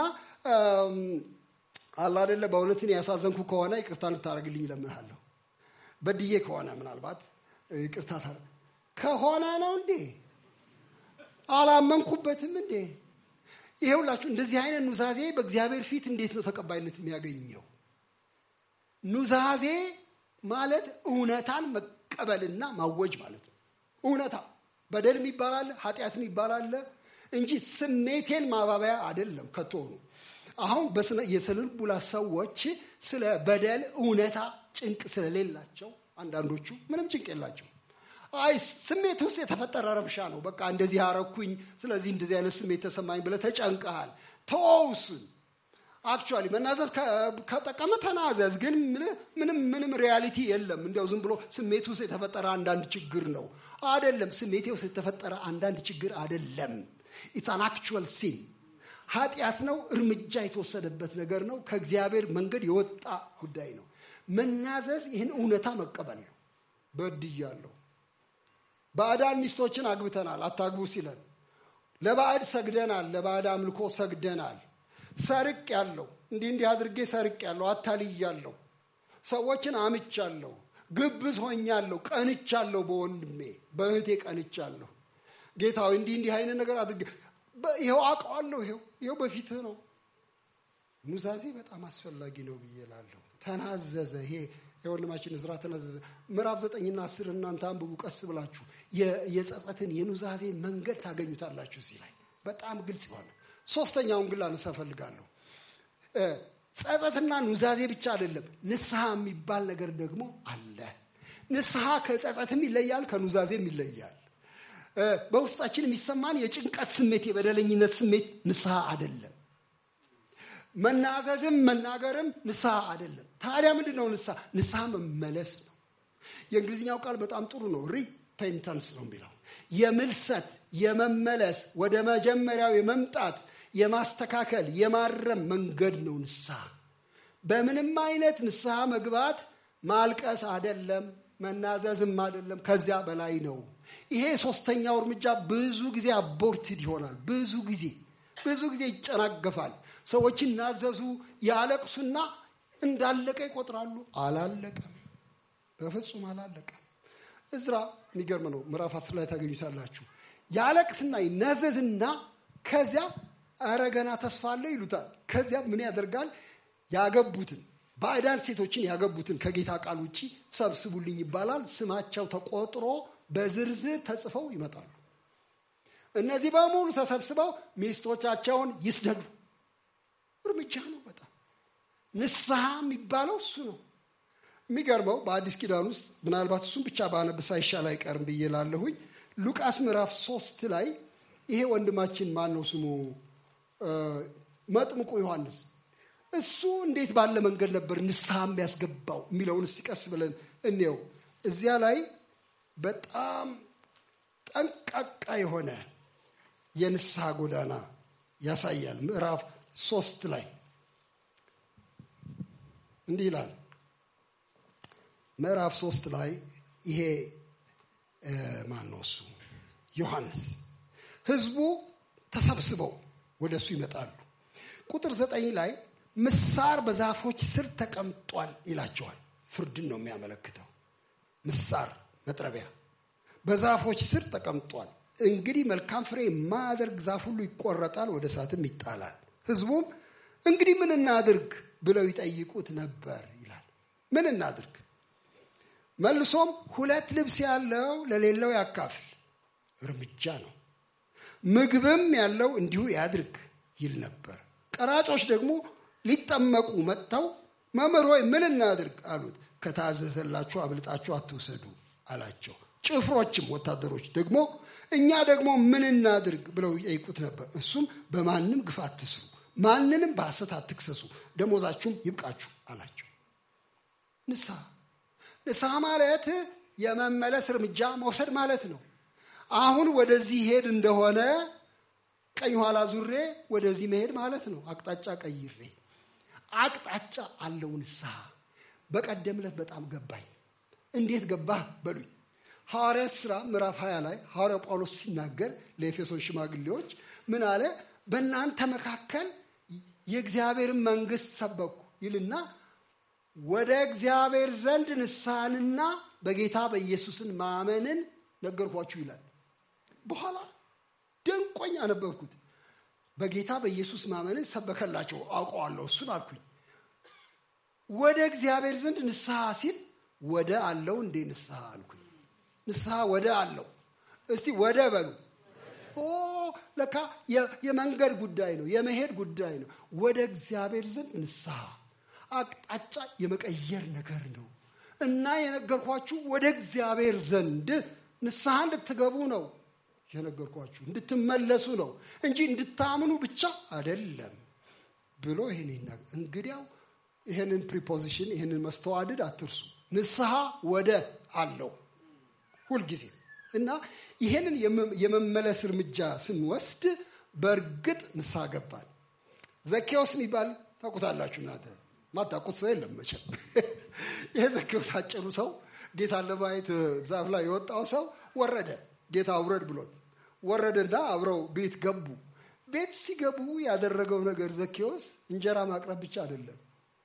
አላ አደለ በእውነትን ያሳዘንኩ ከሆነ ይቅርታ እንድታደርግልኝ እለምንሃለሁ። በድዬ ከሆነ ምናልባት ይቅርታ ከሆነ ነው እንዴ አላመንኩበትም እንዴ? ይሄውላችሁ እንደዚህ አይነት ኑዛዜ በእግዚአብሔር ፊት እንዴት ነው ተቀባይነት የሚያገኘው? ኑዛዜ ማለት እውነታን መቀበልና ማወጅ ማለት ነው። እውነታ በደል ይባላል፣ ኃጢአትን ይባላል እንጂ ስሜቴን ማባበያ አይደለም። ከቶሆኑ አሁን የስነ ልቡና ሰዎች ስለ በደል እውነታ ጭንቅ ስለሌላቸው አንዳንዶቹ ምንም ጭንቅ የላቸው። አይ ስሜት ውስጥ የተፈጠረ ረብሻ ነው። በቃ እንደዚህ አረኩኝ፣ ስለዚህ እንደዚህ አይነት ስሜት ተሰማኝ ብለህ ተጨንቀሃል። ተወውሱን አክቹዋሊ መናዘዝ ከጠቀመ ተናዘዝ። ግን ምንም ምንም ሪያሊቲ የለም። እንዲያው ዝም ብሎ ስሜት ውስጥ የተፈጠረ አንዳንድ ችግር ነው አደለም። ስሜቴ ውስጥ የተፈጠረ አንዳንድ ችግር አደለም። ኢትስ አን አክቹዋል ሲን ኃጢአት ነው። እርምጃ የተወሰደበት ነገር ነው። ከእግዚአብሔር መንገድ የወጣ ጉዳይ ነው። መናዘዝ ይህን እውነታ መቀበል ነው። በድያለሁ። ባዕዳን ሚስቶችን አግብተናል፣ አታግቡ ሲለን፣ ለባዕድ ሰግደናል፣ ለባዕድ አምልኮ ሰግደናል። ሰርቅ ያለው እንዲህ እንዲህ አድርጌ ሰርቅ ያለሁ አታልያለሁ፣ ሰዎችን አምቻለሁ፣ ግብዝ ሆኛለሁ፣ ቀንቻለሁ፣ በወንድሜ በእህቴ ቀንቻለሁ። ጌታዊ እንዲህ እንዲህ አይነት ነገር አድርጌ ይኸው አውቀዋለሁ፣ ይኸው ይኸው በፊትህ ነው። ኑዛዜ በጣም አስፈላጊ ነው ብዬ እላለሁ። ተናዘዘ። ይሄ የወንድማችን እዝራ ተናዘዘ። ምዕራፍ ዘጠኝና አስር እናንተ አንብቡ ቀስ ብላችሁ የጸጸትን የኑዛዜ መንገድ ታገኙታላችሁ። እዚህ ላይ በጣም ግልጽ የሆነ ሶስተኛውን ግን ላነሳ እፈልጋለሁ። ጸጸትና ኑዛዜ ብቻ አይደለም፣ ንስሐ የሚባል ነገር ደግሞ አለ። ንስሐ ከጸጸትም ይለያል፣ ከኑዛዜም ይለያል። በውስጣችን የሚሰማን የጭንቀት ስሜት፣ የበደለኝነት ስሜት ንስሐ አይደለም። መናዘዝም መናገርም ንስሐ አይደለም። ታዲያ ምንድን ነው ንስሐ? ንስሐ መመለስ ነው። የእንግሊዝኛው ቃል በጣም ጥሩ ነው። ሪፔንታንስ ነው የሚለው የምልሰት የመመለስ ወደ መጀመሪያው የመምጣት የማስተካከል የማረም መንገድ ነው ንስሐ። በምንም አይነት ንስሐ መግባት ማልቀስ አይደለም፣ መናዘዝም አይደለም፣ ከዚያ በላይ ነው። ይሄ ሶስተኛው እርምጃ ብዙ ጊዜ አቦርትድ ይሆናል። ብዙ ጊዜ ብዙ ጊዜ ይጨናገፋል። ሰዎች ይናዘዙ፣ ያለቅሱና እንዳለቀ ይቆጥራሉ። አላለቀም፣ በፍጹም አላለቀም። እዝራ የሚገርም ነው። ምዕራፍ አስር ላይ ታገኙታላችሁ። ያለቅስና ይናዘዝና ከዚያ ኧረ ገና ተስፋ አለ ይሉታል። ከዚያ ምን ያደርጋል? ያገቡትን ባዕዳን ሴቶችን ያገቡትን ከጌታ ቃል ውጭ ሰብስቡልኝ ይባላል። ስማቸው ተቆጥሮ በዝርዝር ተጽፈው ይመጣሉ። እነዚህ በሙሉ ተሰብስበው ሚስቶቻቸውን ይስደዱ። እርምጃ ነው። በጣም ንስሐ የሚባለው እሱ ነው። የሚገርመው በአዲስ ኪዳን ውስጥ ምናልባት እሱን ብቻ ባነብሳ ይሻል አይቀርም ብዬ ላለሁኝ ሉቃስ ምዕራፍ ሶስት ላይ ይሄ ወንድማችን ማን ነው ስሙ መጥምቁ ዮሐንስ እሱ እንዴት ባለ መንገድ ነበር ንስሐ የሚያስገባው የሚለውን እስቲ ቀስ ብለን እንየው። እዚያ ላይ በጣም ጠንቃቃ የሆነ የንስሐ ጎዳና ያሳያል። ምዕራፍ ሶስት ላይ እንዲህ ይላል። ምዕራፍ ሶስት ላይ ይሄ ማን ነው እሱ ዮሐንስ ህዝቡ ተሰብስበው ወደ እሱ ይመጣሉ። ቁጥር ዘጠኝ ላይ ምሳር በዛፎች ስር ተቀምጧል ይላቸዋል። ፍርድን ነው የሚያመለክተው። ምሳር መጥረቢያ በዛፎች ስር ተቀምጧል። እንግዲህ መልካም ፍሬ የማያደርግ ዛፍ ሁሉ ይቆረጣል፣ ወደ እሳትም ይጣላል። ህዝቡም እንግዲህ ምን እናድርግ ብለው ይጠይቁት ነበር ይላል። ምን እናድርግ? መልሶም ሁለት ልብስ ያለው ለሌለው ያካፍል፣ እርምጃ ነው። ምግብም ያለው እንዲሁ ያድርግ ይል ነበር። ቀራጮች ደግሞ ሊጠመቁ መጥተው መምህር ሆይ ምን እናድርግ አሉት። ከታዘዘላችሁ አብልጣችሁ አትውሰዱ አላቸው። ጭፍሮችም ወታደሮች ደግሞ እኛ ደግሞ ምን እናድርግ ብለው ይጠይቁት ነበር። እሱም በማንም ግፍ አትስሩ፣ ማንንም በሐሰት አትክሰሱ፣ ደሞዛችሁም ይብቃችሁ አላቸው። ንስሐ ንስሐ ማለት የመመለስ እርምጃ መውሰድ ማለት ነው። አሁን ወደዚህ ሄድ እንደሆነ ቀኝ ኋላ ዙሬ ወደዚህ መሄድ ማለት ነው። አቅጣጫ ቀይሬ አቅጣጫ አለው ንስሐ። በቀደም ዕለት በጣም ገባኝ። እንዴት ገባህ በሉኝ። ሐዋርያት ሥራ ምዕራፍ 20 ላይ ሐዋርያው ጳውሎስ ሲናገር ለኤፌሶን ሽማግሌዎች ምን አለ? በእናንተ መካከል የእግዚአብሔርን መንግሥት ሰበኩ ይልና ወደ እግዚአብሔር ዘንድ ንስሐንና በጌታ በኢየሱስን ማመንን ነገርኳችሁ ይላል። በኋላ ደንቆኝ አነበብኩት። በጌታ በኢየሱስ ማመንን ሰበከላቸው አውቀዋለሁ፣ እሱን አልኩኝ። ወደ እግዚአብሔር ዘንድ ንስሐ ሲል ወደ አለው እንዴ ንስሐ አልኩኝ። ንስሐ ወደ አለው እስቲ ወደ በሉ። ኦ ለካ የመንገድ ጉዳይ ነው፣ የመሄድ ጉዳይ ነው። ወደ እግዚአብሔር ዘንድ ንስሐ አቅጣጫ የመቀየር ነገር ነው እና የነገርኳችሁ ወደ እግዚአብሔር ዘንድ ንስሐ እንድትገቡ ነው የነገርኳችሁ እንድትመለሱ ነው እንጂ እንድታምኑ ብቻ አይደለም ብሎ ይህን ይናገር። እንግዲያው ይህንን ፕሪፖዚሽን ይህንን መስተዋድድ አትርሱ። ንስሐ ወደ አለው ሁልጊዜ እና ይህንን የመመለስ እርምጃ ስንወስድ በእርግጥ ንስሐ ገባል። ዘኬዎስ የሚባል ታውቁታላችሁ እናንተ ማታውቁት ሰው የለም መቼም። ይሄ ዘኬዎስ አጭሩ ሰው ጌታን ለማየት ዛፍ ላይ የወጣው ሰው ወረደ። ጌታ ውረድ ብሎት ወረደና አብረው ቤት ገቡ። ቤት ሲገቡ ያደረገው ነገር ዘኬዎስ እንጀራ ማቅረብ ብቻ አይደለም።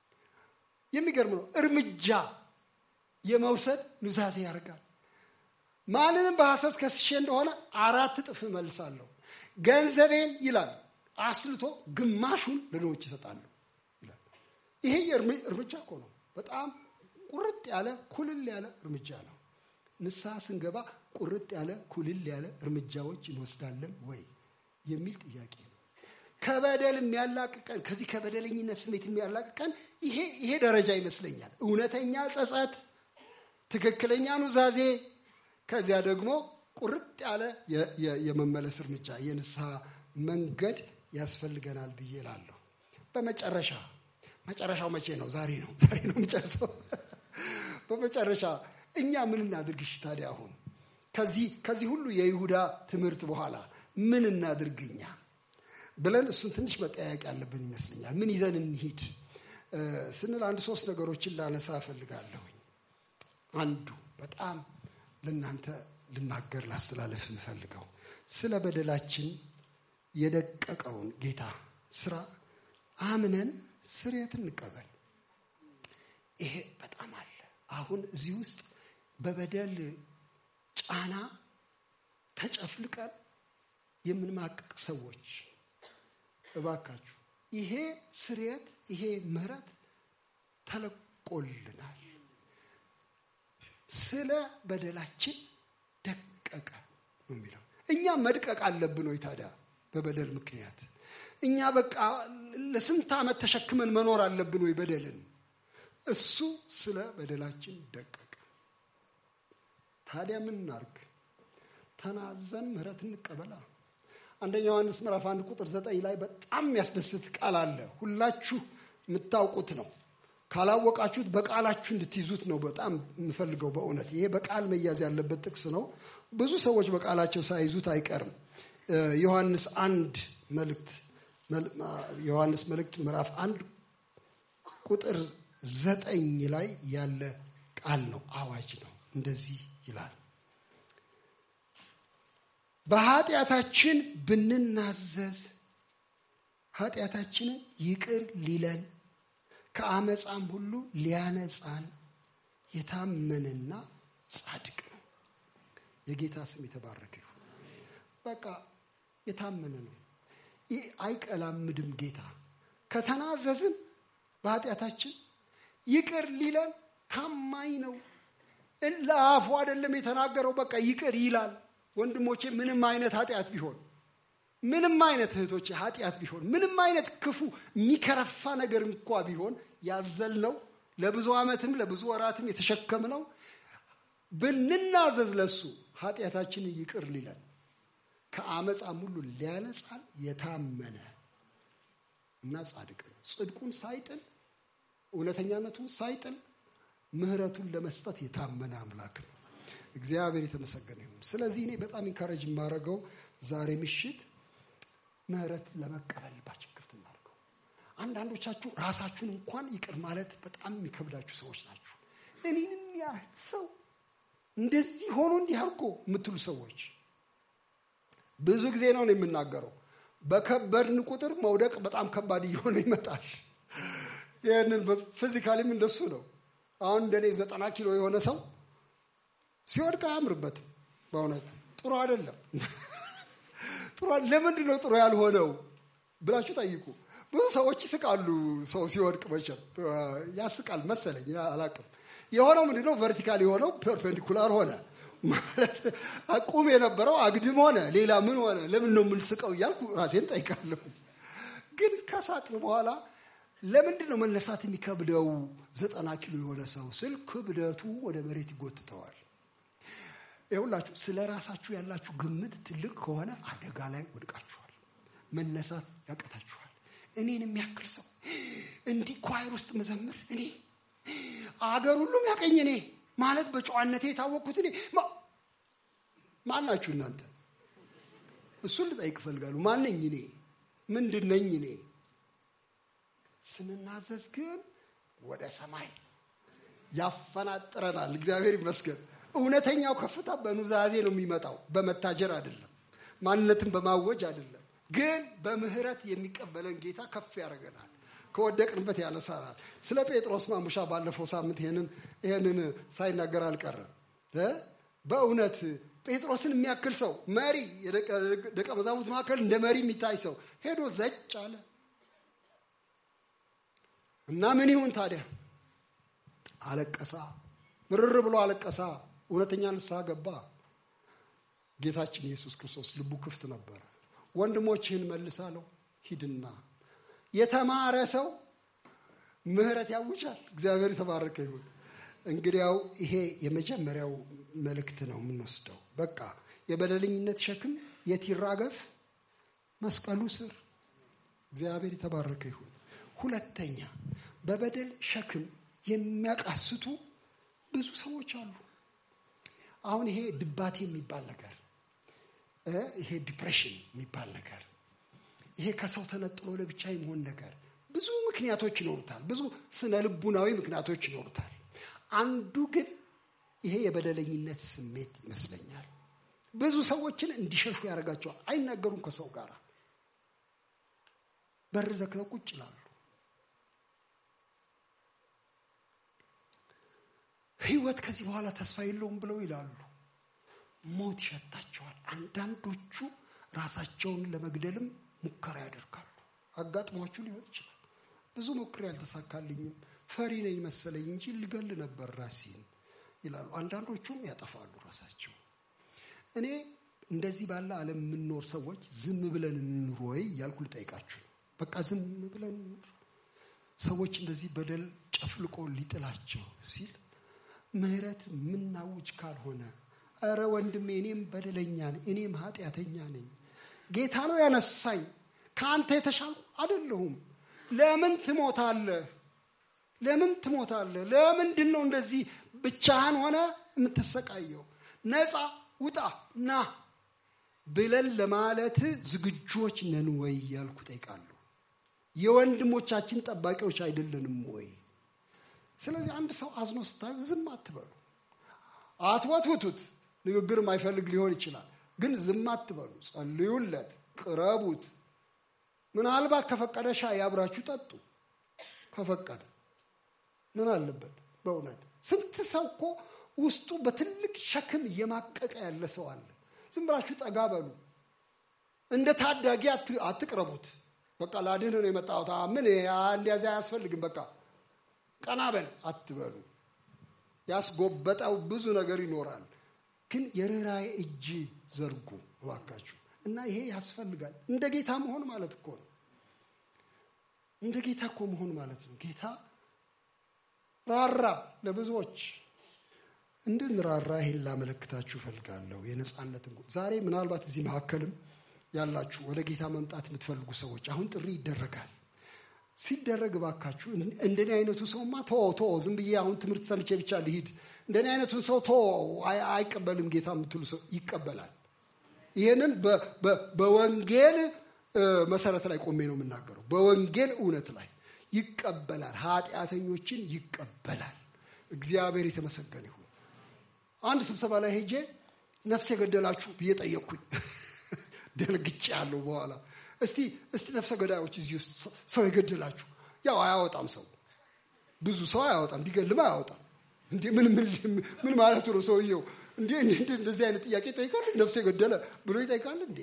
የሚገርም ነው። እርምጃ የመውሰድ ኑዛዜ ያደርጋል። ማንንም በሐሰት ከስሼ እንደሆነ አራት እጥፍ እመልሳለሁ፣ ገንዘቤን ይላል አስልቶ ግማሹን ለድሆች ይሰጣለሁ ይላል። ይሄ እርምጃ እኮ ነው። በጣም ቁርጥ ያለ ኩልል ያለ እርምጃ ነው። ንስሐ ስንገባ ቁርጥ ያለ ኩልል ያለ እርምጃዎች እንወስዳለን ወይ የሚል ጥያቄ ነው። ከበደል የሚያላቅቀን ከዚህ ከበደለኝነት ስሜት የሚያላቅቀን ይሄ ይሄ ደረጃ ይመስለኛል። እውነተኛ ጸጸት፣ ትክክለኛ ኑዛዜ፣ ከዚያ ደግሞ ቁርጥ ያለ የመመለስ እርምጃ የንስሐ መንገድ ያስፈልገናል ብዬ እላለሁ። በመጨረሻ መጨረሻው መቼ ነው? ዛሬ ነው። ዛሬ ነው የምጨርሰው። በመጨረሻ እኛ ምን እናድርግሽ ታዲያ? አሁን ከዚህ ከዚህ ሁሉ የይሁዳ ትምህርት በኋላ ምን እናድርግ እኛ ብለን እሱን ትንሽ መጠያየቅ ያለብን ይመስለኛል። ምን ይዘን እንሂድ ስንል አንድ ሶስት ነገሮችን ላነሳ እፈልጋለሁኝ። አንዱ በጣም ለእናንተ ልናገር ላስተላለፍ የምፈልገው ስለ በደላችን የደቀቀውን ጌታ ስራ አምነን ስርየት እንቀበል። ይሄ በጣም አለ። አሁን እዚህ ውስጥ በበደል ጫና ተጨፍልቀን የምንማቅቅ ሰዎች እባካችሁ ይሄ ስርየት ይሄ ምህረት ተለቆልናል። ስለ በደላችን ደቀቀ ነው የሚለው። እኛ መድቀቅ አለብን ወይ ታዲያ? በበደል ምክንያት እኛ በቃ ለስንት ዓመት ተሸክመን መኖር አለብን ወይ በደልን? እሱ ስለ በደላችን ደቀቀ። ታዲያ ምን እናርግ? ተናዘን ምህረት እንቀበላ። አንደኛ ዮሐንስ ምዕራፍ አንድ ቁጥር ዘጠኝ ላይ በጣም የሚያስደስት ቃል አለ። ሁላችሁ የምታውቁት ነው። ካላወቃችሁት በቃላችሁ እንድትይዙት ነው በጣም የምፈልገው። በእውነት ይሄ በቃል መያዝ ያለበት ጥቅስ ነው። ብዙ ሰዎች በቃላቸው ሳይዙት አይቀርም። ዮሐንስ አንድ መልእክት ዮሐንስ መልእክት ምዕራፍ አንድ ቁጥር ዘጠኝ ላይ ያለ ቃል ነው። አዋጅ ነው። እንደዚህ ይላል በኃጢአታችን ብንናዘዝ ኃጢአታችንን ይቅር ሊለን ከአመፃም ሁሉ ሊያነጻን የታመነና ጻድቅ ነው። የጌታ ስም የተባረከ ይሁን። በቃ የታመነ ነው። ይህ አይቀላምድም። ጌታ ከተናዘዝን በኃጢአታችን ይቅር ሊለን ታማኝ ነው። ለአፉ አይደለም የተናገረው፣ በቃ ይቅር ይላል። ወንድሞቼ ምንም አይነት ኃጢአት ቢሆን ምንም አይነት እህቶቼ ኃጢአት ቢሆን ምንም አይነት ክፉ የሚከረፋ ነገር እንኳ ቢሆን ያዘልነው ለብዙ ዓመትም ለብዙ ወራትም የተሸከምነው ብንናዘዝ ለሱ ኃጢአታችንን ይቅር ሊለን ከአመፃም ሁሉ ሊያነጻን የታመነ እና ጻድቅ ነው። ጽድቁን ሳይጥል እውነተኛነቱን ሳይጥል ምሕረቱን ለመስጠት የታመነ አምላክ ነው። እግዚአብሔር የተመሰገነ ይሁን። ስለዚህ እኔ በጣም ኢንካሬጅ የማደርገው ዛሬ ምሽት ምህረት ለመቀበል ልባችን ክፍት እናድርገው። አንዳንዶቻችሁ ራሳችሁን እንኳን ይቅር ማለት በጣም የሚከብዳችሁ ሰዎች ናችሁ። እኔንም ያህል ሰው እንደዚህ ሆኖ እንዲህ አድርጎ የምትሉ ሰዎች ብዙ ጊዜ ነው የምናገረው። በከበድን ቁጥር መውደቅ በጣም ከባድ እየሆነ ይመጣል። ይህንን ፊዚካሊም እንደሱ ነው። አሁን እንደኔ ዘጠና ኪሎ የሆነ ሰው ሲወድቅ አያምርበትም። በእውነት ጥሩ አይደለም። ጥሩ ለምንድን ነው ጥሩ ያልሆነው ብላችሁ ጠይቁ። ብዙ ሰዎች ይስቃሉ። ሰው ሲወድቅ መቼም ያስቃል መሰለኝ፣ አላቅም። የሆነው ምንድን ነው? ቨርቲካል የሆነው ፐርፔንዲኩላር ሆነ ማለት ቁም የነበረው አግድም ሆነ። ሌላ ምን ሆነ? ለምን ነው የምንስቀው እያልኩ ራሴን ጠይቃለሁ። ግን ከሳቅን በኋላ ለምንድን ነው መነሳት የሚከብደው ዘጠና ኪሎ የሆነ ሰው ስል ክብደቱ ወደ መሬት ይጎትተዋል። ይሁላችሁ ስለ ራሳችሁ ያላችሁ ግምት ትልቅ ከሆነ አደጋ ላይ ወድቃችኋል። መነሳት ያቀታችኋል። እኔን የሚያክል ሰው እንዲህ ኳይር ውስጥ መዘምር እኔ አገር ሁሉም ያቀኝ እኔ ማለት በጨዋነቴ የታወቅኩት እኔ ማን ናችሁ እናንተ? እሱን ልጠይቅ እፈልጋለሁ። ማነኝ እኔ? ምንድን ነኝ እኔ? ስንናዘዝ ግን ወደ ሰማይ ያፈናጥረናል። እግዚአብሔር ይመስገን። እውነተኛው ከፍታ በኑዛዜ ነው የሚመጣው፣ በመታጀር አይደለም፣ ማንነትን በማወጅ አይደለም። ግን በምህረት የሚቀበለን ጌታ ከፍ ያደርገናል፣ ከወደቅንበት ያነሳናል። ስለ ጴጥሮስ ማሙሻ ባለፈው ሳምንት ይህንን ሳይናገር አልቀረም። በእውነት ጴጥሮስን የሚያክል ሰው መሪ፣ ደቀ መዛሙርት መካከል እንደ መሪ የሚታይ ሰው ሄዶ ዘጭ አለ እና ምን ይሁን ታዲያ? አለቀሳ፣ ምርር ብሎ አለቀሳ። እውነተኛ ንስሐ ገባ። ጌታችን ኢየሱስ ክርስቶስ ልቡ ክፍት ነበረ። ወንድሞችህን መልሳለሁ፣ ሂድና። የተማረ ሰው ምህረት ያውጃል። እግዚአብሔር የተባረከ ይሁን። እንግዲያው ይሄ የመጀመሪያው መልእክት ነው የምንወስደው። በቃ የበደለኝነት ሸክም የት ይራገፍ? መስቀሉ ስር። እግዚአብሔር የተባረከ ይሁን። ሁለተኛ በበደል ሸክም የሚያቃስቱ ብዙ ሰዎች አሉ። አሁን ይሄ ድባቴ የሚባል ነገር ይሄ ዲፕሬሽን የሚባል ነገር ይሄ ከሰው ተነጥሎ ለብቻ የመሆን ነገር ብዙ ምክንያቶች ይኖሩታል። ብዙ ስነ ልቡናዊ ምክንያቶች ይኖሩታል። አንዱ ግን ይሄ የበደለኝነት ስሜት ይመስለኛል። ብዙ ሰዎችን እንዲሸሹ ያደርጋቸዋል። አይናገሩም ከሰው ጋር በር ዘግተው ቁጭ ይላሉ። ህይወት ከዚህ በኋላ ተስፋ የለውም ብለው ይላሉ። ሞት ይሸታቸዋል። አንዳንዶቹ ራሳቸውን ለመግደልም ሙከራ ያደርጋሉ። አጋጥሟችሁ ሊሆን ይችላል። ብዙ ሞክሬ ያልተሳካልኝም ፈሪ ነኝ መሰለኝ እንጂ ልገል ነበር ራሴን ይላሉ። አንዳንዶቹም ያጠፋሉ ራሳቸው። እኔ እንደዚህ ባለ ዓለም የምንኖር ሰዎች ዝም ብለን እንኑር ወይ እያልኩ ልጠይቃችሁ ነው። በቃ ዝም ብለን እንኑር። ሰዎች እንደዚህ በደል ጨፍልቆ ሊጥላቸው ሲል ምህረት ምናውጅ ካልሆነ እረ ወንድሜ እኔም በደለኛ ነኝ፣ እኔም ኃጢአተኛ ነኝ። ጌታ ነው ያነሳኝ፣ ከአንተ የተሻልኩ አይደለሁም። ለምን ትሞታለህ? ለምን ትሞታለህ? ለምንድን ነው እንደዚህ ብቻህን ሆነ የምትሰቃየው? ነፃ ውጣ ና ብለን ለማለት ዝግጆች ነን ወይ ያልኩ ጠይቃለሁ። የወንድሞቻችን ጠባቂዎች አይደለንም ወይ? ስለዚህ አንድ ሰው አዝኖ ስታዩ ዝም አትበሉ። አትወትውቱት። ንግግር የማይፈልግ ሊሆን ይችላል፣ ግን ዝም አትበሉ። ጸልዩለት፣ ቅረቡት። ምናልባት ከፈቀደ ሻይ አብራችሁ ጠጡ። ከፈቀደ ምን አለበት? በእውነት ስንት ሰው እኮ ውስጡ በትልቅ ሸክም እየማቀቀ ያለ ሰው አለ። ዝም ብላችሁ ጠጋ በሉ። እንደ ታዳጊ አትቅረቡት። በቃ ላድህን ነው የመጣሁት ምን እንዲያዚያ አያስፈልግም በቃ ቀና በል አትበሉ። ያስጎበጠው ብዙ ነገር ይኖራል፣ ግን የርኅራኄ እጅ ዘርጉ እባካችሁ። እና ይሄ ያስፈልጋል። እንደ ጌታ መሆን ማለት እኮ ነው። እንደ ጌታ እኮ መሆን ማለት ነው። ጌታ ራራ ለብዙዎች እንድንራራ ይሄን ላመለክታችሁ እፈልጋለሁ። የነፃነትን ዛሬ ምናልባት እዚህ መካከልም ያላችሁ ወደ ጌታ መምጣት የምትፈልጉ ሰዎች አሁን ጥሪ ይደረጋል። ሲደረግ እባካችሁ እንደኔ አይነቱ ሰውማ ቶ ቶ ዝም ብዬ አሁን ትምህርት ሰምቼ ብቻ ልሂድ፣ እንደኔ አይነቱ ሰው ቶ አይቀበልም ጌታ የምትሉ ሰው ይቀበላል። ይህንን በወንጌል መሰረት ላይ ቆሜ ነው የምናገረው። በወንጌል እውነት ላይ ይቀበላል። ኃጢአተኞችን ይቀበላል። እግዚአብሔር የተመሰገነ ይሁን። አንድ ስብሰባ ላይ ሄጄ ነፍስ የገደላችሁ ብዬ ጠየቅኩኝ። ደንግጬ ያለው በኋላ እስቲ እስቲ ነፍሰ ገዳዮች እዚህ ውስጥ ሰው የገደላችሁ ያው አያወጣም። ሰው ብዙ ሰው አያወጣም፣ ቢገልም አያወጣም። እንዴ ምን ምን ማለቱ ነው ሰውየው? እንዴ እንደዚህ አይነት ጥያቄ ይጠይቃል? ነፍስ የገደለ ብሎ ይጠይቃል እንዴ?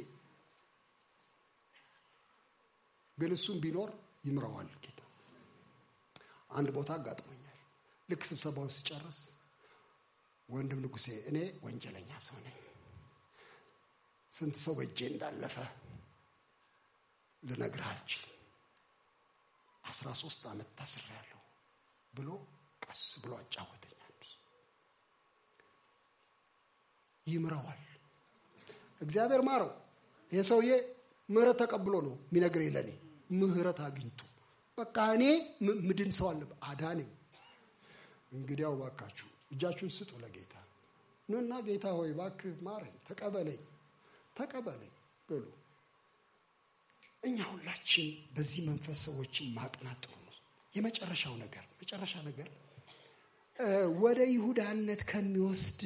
ግን እሱም ቢኖር ይምረዋል ጌታ። አንድ ቦታ አጋጥሞኛል። ልክ ስብሰባውን ስጨርስ ወንድም ንጉሴ፣ እኔ ወንጀለኛ ሰው ነኝ፣ ስንት ሰው በእጄ እንዳለፈ ልነግርህ አልችልም። አስራ ሶስት ዓመት ታስሬያለሁ ብሎ ቀስ ብሎ አጫወተኝ። አንዱ ይምረዋል። እግዚአብሔር ማረው። ይህ ሰውዬ ምህረት ተቀብሎ ነው የሚነግረኝ ለእኔ ምህረት አግኝቶ በቃ እኔ ምድን ሰው አለ አዳነኝ። እንግዲያው ባካችሁ እጃችሁን ስጡ ለጌታ ኑና ጌታ ሆይ ባክህ ማረኝ፣ ተቀበለኝ፣ ተቀበለኝ በሉ። እኛ ሁላችን በዚህ መንፈስ ሰዎችን ማቅናት ጥሩ ነው። የመጨረሻው ነገር መጨረሻ ነገር ወደ ይሁዳነት ከሚወስድ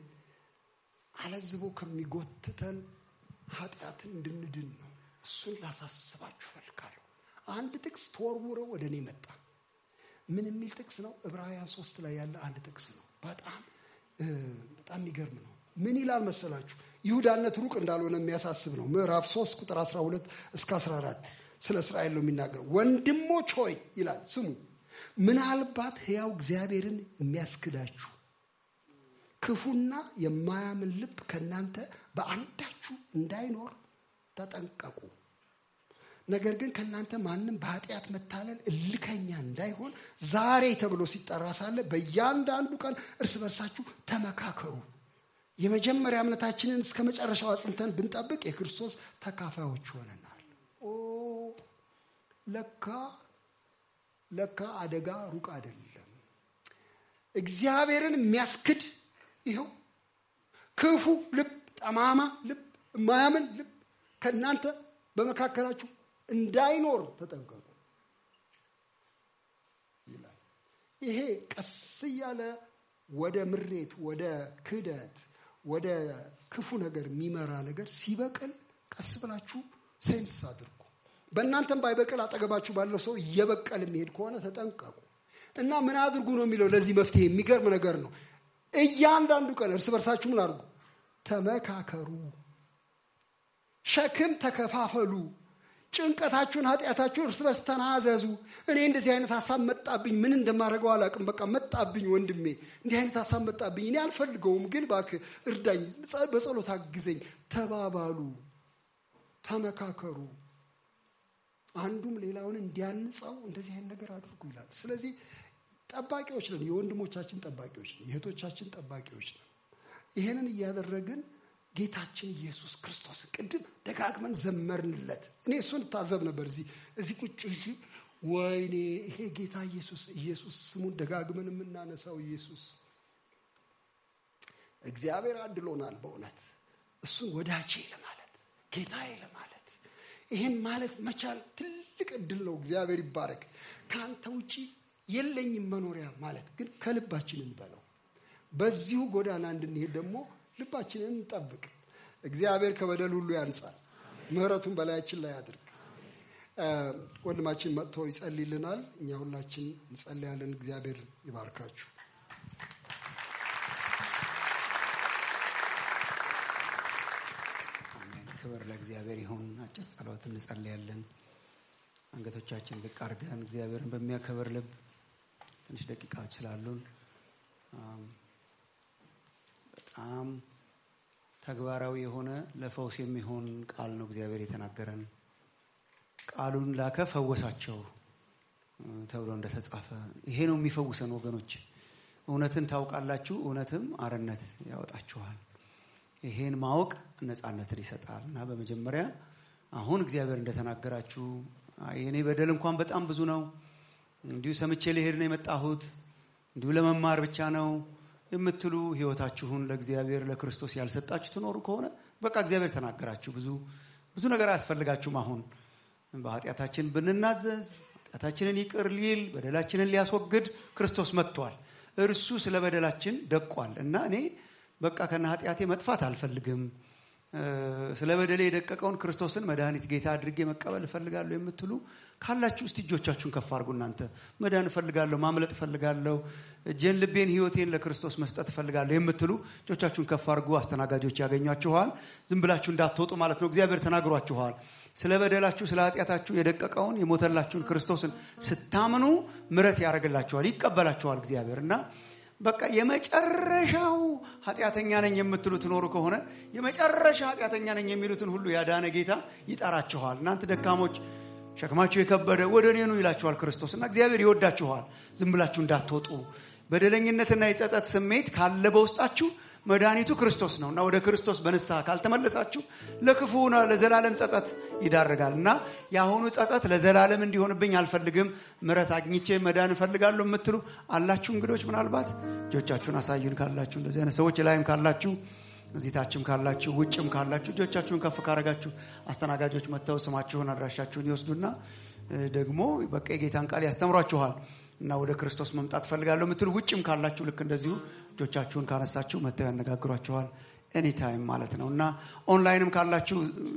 አለዝቦ ከሚጎትተን ኃጢአትን እንድንድን ነው። እሱን ላሳስባችሁ ፈልጋለሁ። አንድ ጥቅስ ተወርውረው ወደ እኔ መጣ። ምን የሚል ጥቅስ ነው? ዕብራውያን ሶስት ላይ ያለ አንድ ጥቅስ ነው። በጣም በጣም የሚገርም ነው። ምን ይላል መሰላችሁ? ይሁዳነት ሩቅ እንዳልሆነ የሚያሳስብ ነው። ምዕራፍ 3 ቁጥር 12 እስከ 14 ስለ እስራኤል ነው የሚናገረው። ወንድሞች ሆይ ይላል ስሙ፣ ምናልባት ሕያው እግዚአብሔርን የሚያስክዳችሁ ክፉና የማያምን ልብ ከእናንተ በአንዳችሁ እንዳይኖር ተጠንቀቁ። ነገር ግን ከእናንተ ማንም በኃጢአት መታለል እልከኛ እንዳይሆን ዛሬ ተብሎ ሲጠራ ሳለ በእያንዳንዱ ቀን እርስ በርሳችሁ ተመካከሩ። የመጀመሪያ እምነታችንን እስከ መጨረሻው አጽንተን ብንጠብቅ የክርስቶስ ተካፋዮች ሆነናል። ኦ ለካ ለካ አደጋ ሩቅ አይደለም። እግዚአብሔርን የሚያስክድ ይኸው ክፉ ልብ፣ ጠማማ ልብ፣ የማያምን ልብ ከእናንተ በመካከላችሁ እንዳይኖር ተጠንቀቁ ይላል። ይሄ ቀስ እያለ ወደ ምሬት፣ ወደ ክህደት፣ ወደ ክፉ ነገር የሚመራ ነገር ሲበቅል ቀስ ብላችሁ ሴንስ አድርጉ። በእናንተም ባይበቅል አጠገባችሁ ባለው ሰው እየበቀል የሚሄድ ከሆነ ተጠንቀቁ እና ምን አድርጉ ነው የሚለው። ለዚህ መፍትሄ የሚገርም ነገር ነው። እያንዳንዱ ቀን እርስ በርሳችሁ ምን አድርጉ? ተመካከሩ፣ ሸክም ተከፋፈሉ፣ ጭንቀታችሁን፣ ኃጢአታችሁን እርስ በርስ ተናዘዙ። እኔ እንደዚህ አይነት ሀሳብ መጣብኝ፣ ምን እንደማደርገው አላውቅም። በቃ መጣብኝ፣ ወንድሜ እንዲህ አይነት ሀሳብ መጣብኝ፣ እኔ አልፈልገውም፣ ግን እባክህ እርዳኝ፣ በጸሎት አግዘኝ ተባባሉ፣ ተመካከሩ። አንዱም ሌላውን እንዲያንጸው እንደዚህ አይነት ነገር አድርጉ ይላል። ስለዚህ ጠባቂዎች ነን፣ የወንድሞቻችን ጠባቂዎች ነን፣ የእህቶቻችን ጠባቂዎች ነን። ይሄንን እያደረግን ጌታችን ኢየሱስ ክርስቶስ ቅድም ደጋግመን ዘመርንለት። እኔ እሱን እታዘብ ነበር እዚህ እዚህ ቁጭ እ ወይኔ ይሄ ጌታ ኢየሱስ ኢየሱስ ስሙን ደጋግመን የምናነሳው ኢየሱስ እግዚአብሔር አድሎናል በእውነት እሱን ወዳጄ ለማለት ጌታዬ ለማለት ይሄን ማለት መቻል ትልቅ እድል ነው። እግዚአብሔር ይባረክ። ከአንተ ውጪ የለኝም መኖሪያ ማለት ግን ከልባችን እንበለው። በዚሁ ጎዳና እንድንሄድ ደግሞ ልባችንን እንጠብቅ። እግዚአብሔር ከበደል ሁሉ ያንጻል፣ ምሕረቱን በላያችን ላይ ያድርግ። ወንድማችን መጥቶ ይጸልይልናል። እኛ ሁላችን እንጸልያለን። እግዚአብሔር ይባርካችሁ። ክብር ለእግዚአብሔር ይሁን። አጭር ጸሎት እንጸልያለን። አንገቶቻችን ዝቅ አድርገን እግዚአብሔርን በሚያከብር ልብ ትንሽ ደቂቃዎች ስላሉን በጣም ተግባራዊ የሆነ ለፈውስ የሚሆን ቃል ነው እግዚአብሔር የተናገረን። ቃሉን ላከ ፈወሳቸው ተብሎ እንደተጻፈ ይሄ ነው የሚፈውሰን ወገኖች። እውነትን ታውቃላችሁ፣ እውነትም አርነት ያወጣችኋል። ይሄን ማወቅ ነፃነትን ይሰጣል እና በመጀመሪያ አሁን እግዚአብሔር እንደተናገራችሁ የኔ በደል እንኳን በጣም ብዙ ነው፣ እንዲሁ ሰምቼ ልሄድ ነው የመጣሁት፣ እንዲሁ ለመማር ብቻ ነው የምትሉ ህይወታችሁን ለእግዚአብሔር ለክርስቶስ ያልሰጣችሁ ትኖሩ ከሆነ በቃ እግዚአብሔር ተናገራችሁ። ብዙ ብዙ ነገር አያስፈልጋችሁም። አሁን በኃጢአታችን ብንናዘዝ ኃጢአታችንን ይቅር ሊል በደላችንን ሊያስወግድ ክርስቶስ መጥቷል። እርሱ ስለ በደላችን ደቋል እና እኔ በቃ ከነ ኃጢአቴ መጥፋት አልፈልግም። ስለ በደሌ የደቀቀውን ክርስቶስን መድኃኒት ጌታ አድርጌ መቀበል እፈልጋለሁ የምትሉ ካላችሁ እስቲ እጆቻችሁን ከፍ አድርጉ። እናንተ መዳን እፈልጋለሁ፣ ማምለጥ እፈልጋለሁ፣ እጄን፣ ልቤን፣ ህይወቴን ለክርስቶስ መስጠት እፈልጋለሁ የምትሉ እጆቻችሁን ከፍ አድርጉ። አስተናጋጆች ያገኟችኋል። ዝም ብላችሁ እንዳትወጡ ማለት ነው። እግዚአብሔር ተናግሯችኋል። ስለ በደላችሁ ስለ ኃጢአታችሁ የደቀቀውን የሞተላችሁን ክርስቶስን ስታምኑ ምረት ያደርግላችኋል፣ ይቀበላችኋል እግዚአብሔር እና በቃ የመጨረሻው ኃጢአተኛ ነኝ የምትሉ ትኖሩ ከሆነ የመጨረሻ ኃጢአተኛ ነኝ የሚሉትን ሁሉ ያዳነ ጌታ ይጠራችኋል። እናንተ ደካሞች ሸክማችሁ የከበደ ወደ እኔ ኑ ይላችኋል ክርስቶስ እና እግዚአብሔር ይወዳችኋል። ዝም ብላችሁ እንዳትወጡ። በደለኝነትና የጸጸት ስሜት ካለ በውስጣችሁ መድኃኒቱ ክርስቶስ ነው እና ወደ ክርስቶስ በንስሐ ካልተመለሳችሁ ለክፉ ለዘላለም ጸጸት ይዳርጋል እና የአሁኑ ጸጸት ለዘላለም እንዲሆንብኝ አልፈልግም፣ ምረት አግኝቼ መዳን እፈልጋለሁ የምትሉ አላችሁ። እንግዶች ምናልባት እጆቻችሁን አሳዩን ካላችሁ እንደዚህ አይነት ሰዎች ላይም ካላችሁ እዚህ ታችም ካላችሁ ውጭም ካላችሁ እጆቻችሁን ከፍ ካረጋችሁ አስተናጋጆች መጥተው ስማችሁን አድራሻችሁን ይወስዱና ደግሞ በቃ የጌታን ቃል ያስተምሯችኋል እና ወደ ክርስቶስ መምጣት ፈልጋለሁ የምትሉ ውጭም ካላችሁ ልክ እንደዚሁ እጆቻችሁን ካነሳችሁ መጥተው ያነጋግሯችኋል። ኤኒታይም ማለት ነው እና ኦንላይንም ካላችሁ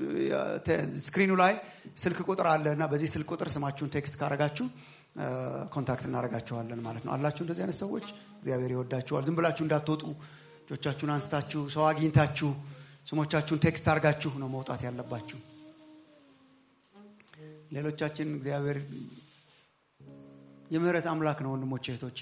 ስክሪኑ ላይ ስልክ ቁጥር አለ እና በዚህ ስልክ ቁጥር ስማችሁን ቴክስት ካረጋችሁ ኮንታክት እናደርጋችኋለን ማለት ነው። አላችሁ እንደዚህ አይነት ሰዎች እግዚአብሔር ይወዳችኋል። ዝም ብላችሁ እንዳትወጡ እጆቻችሁን አንስታችሁ ሰው አግኝታችሁ ስሞቻችሁን ቴክስት አድርጋችሁ ነው መውጣት ያለባችሁ። ሌሎቻችን እግዚአብሔር የምህረት አምላክ ነው። ወንድሞቼ እህቶቼ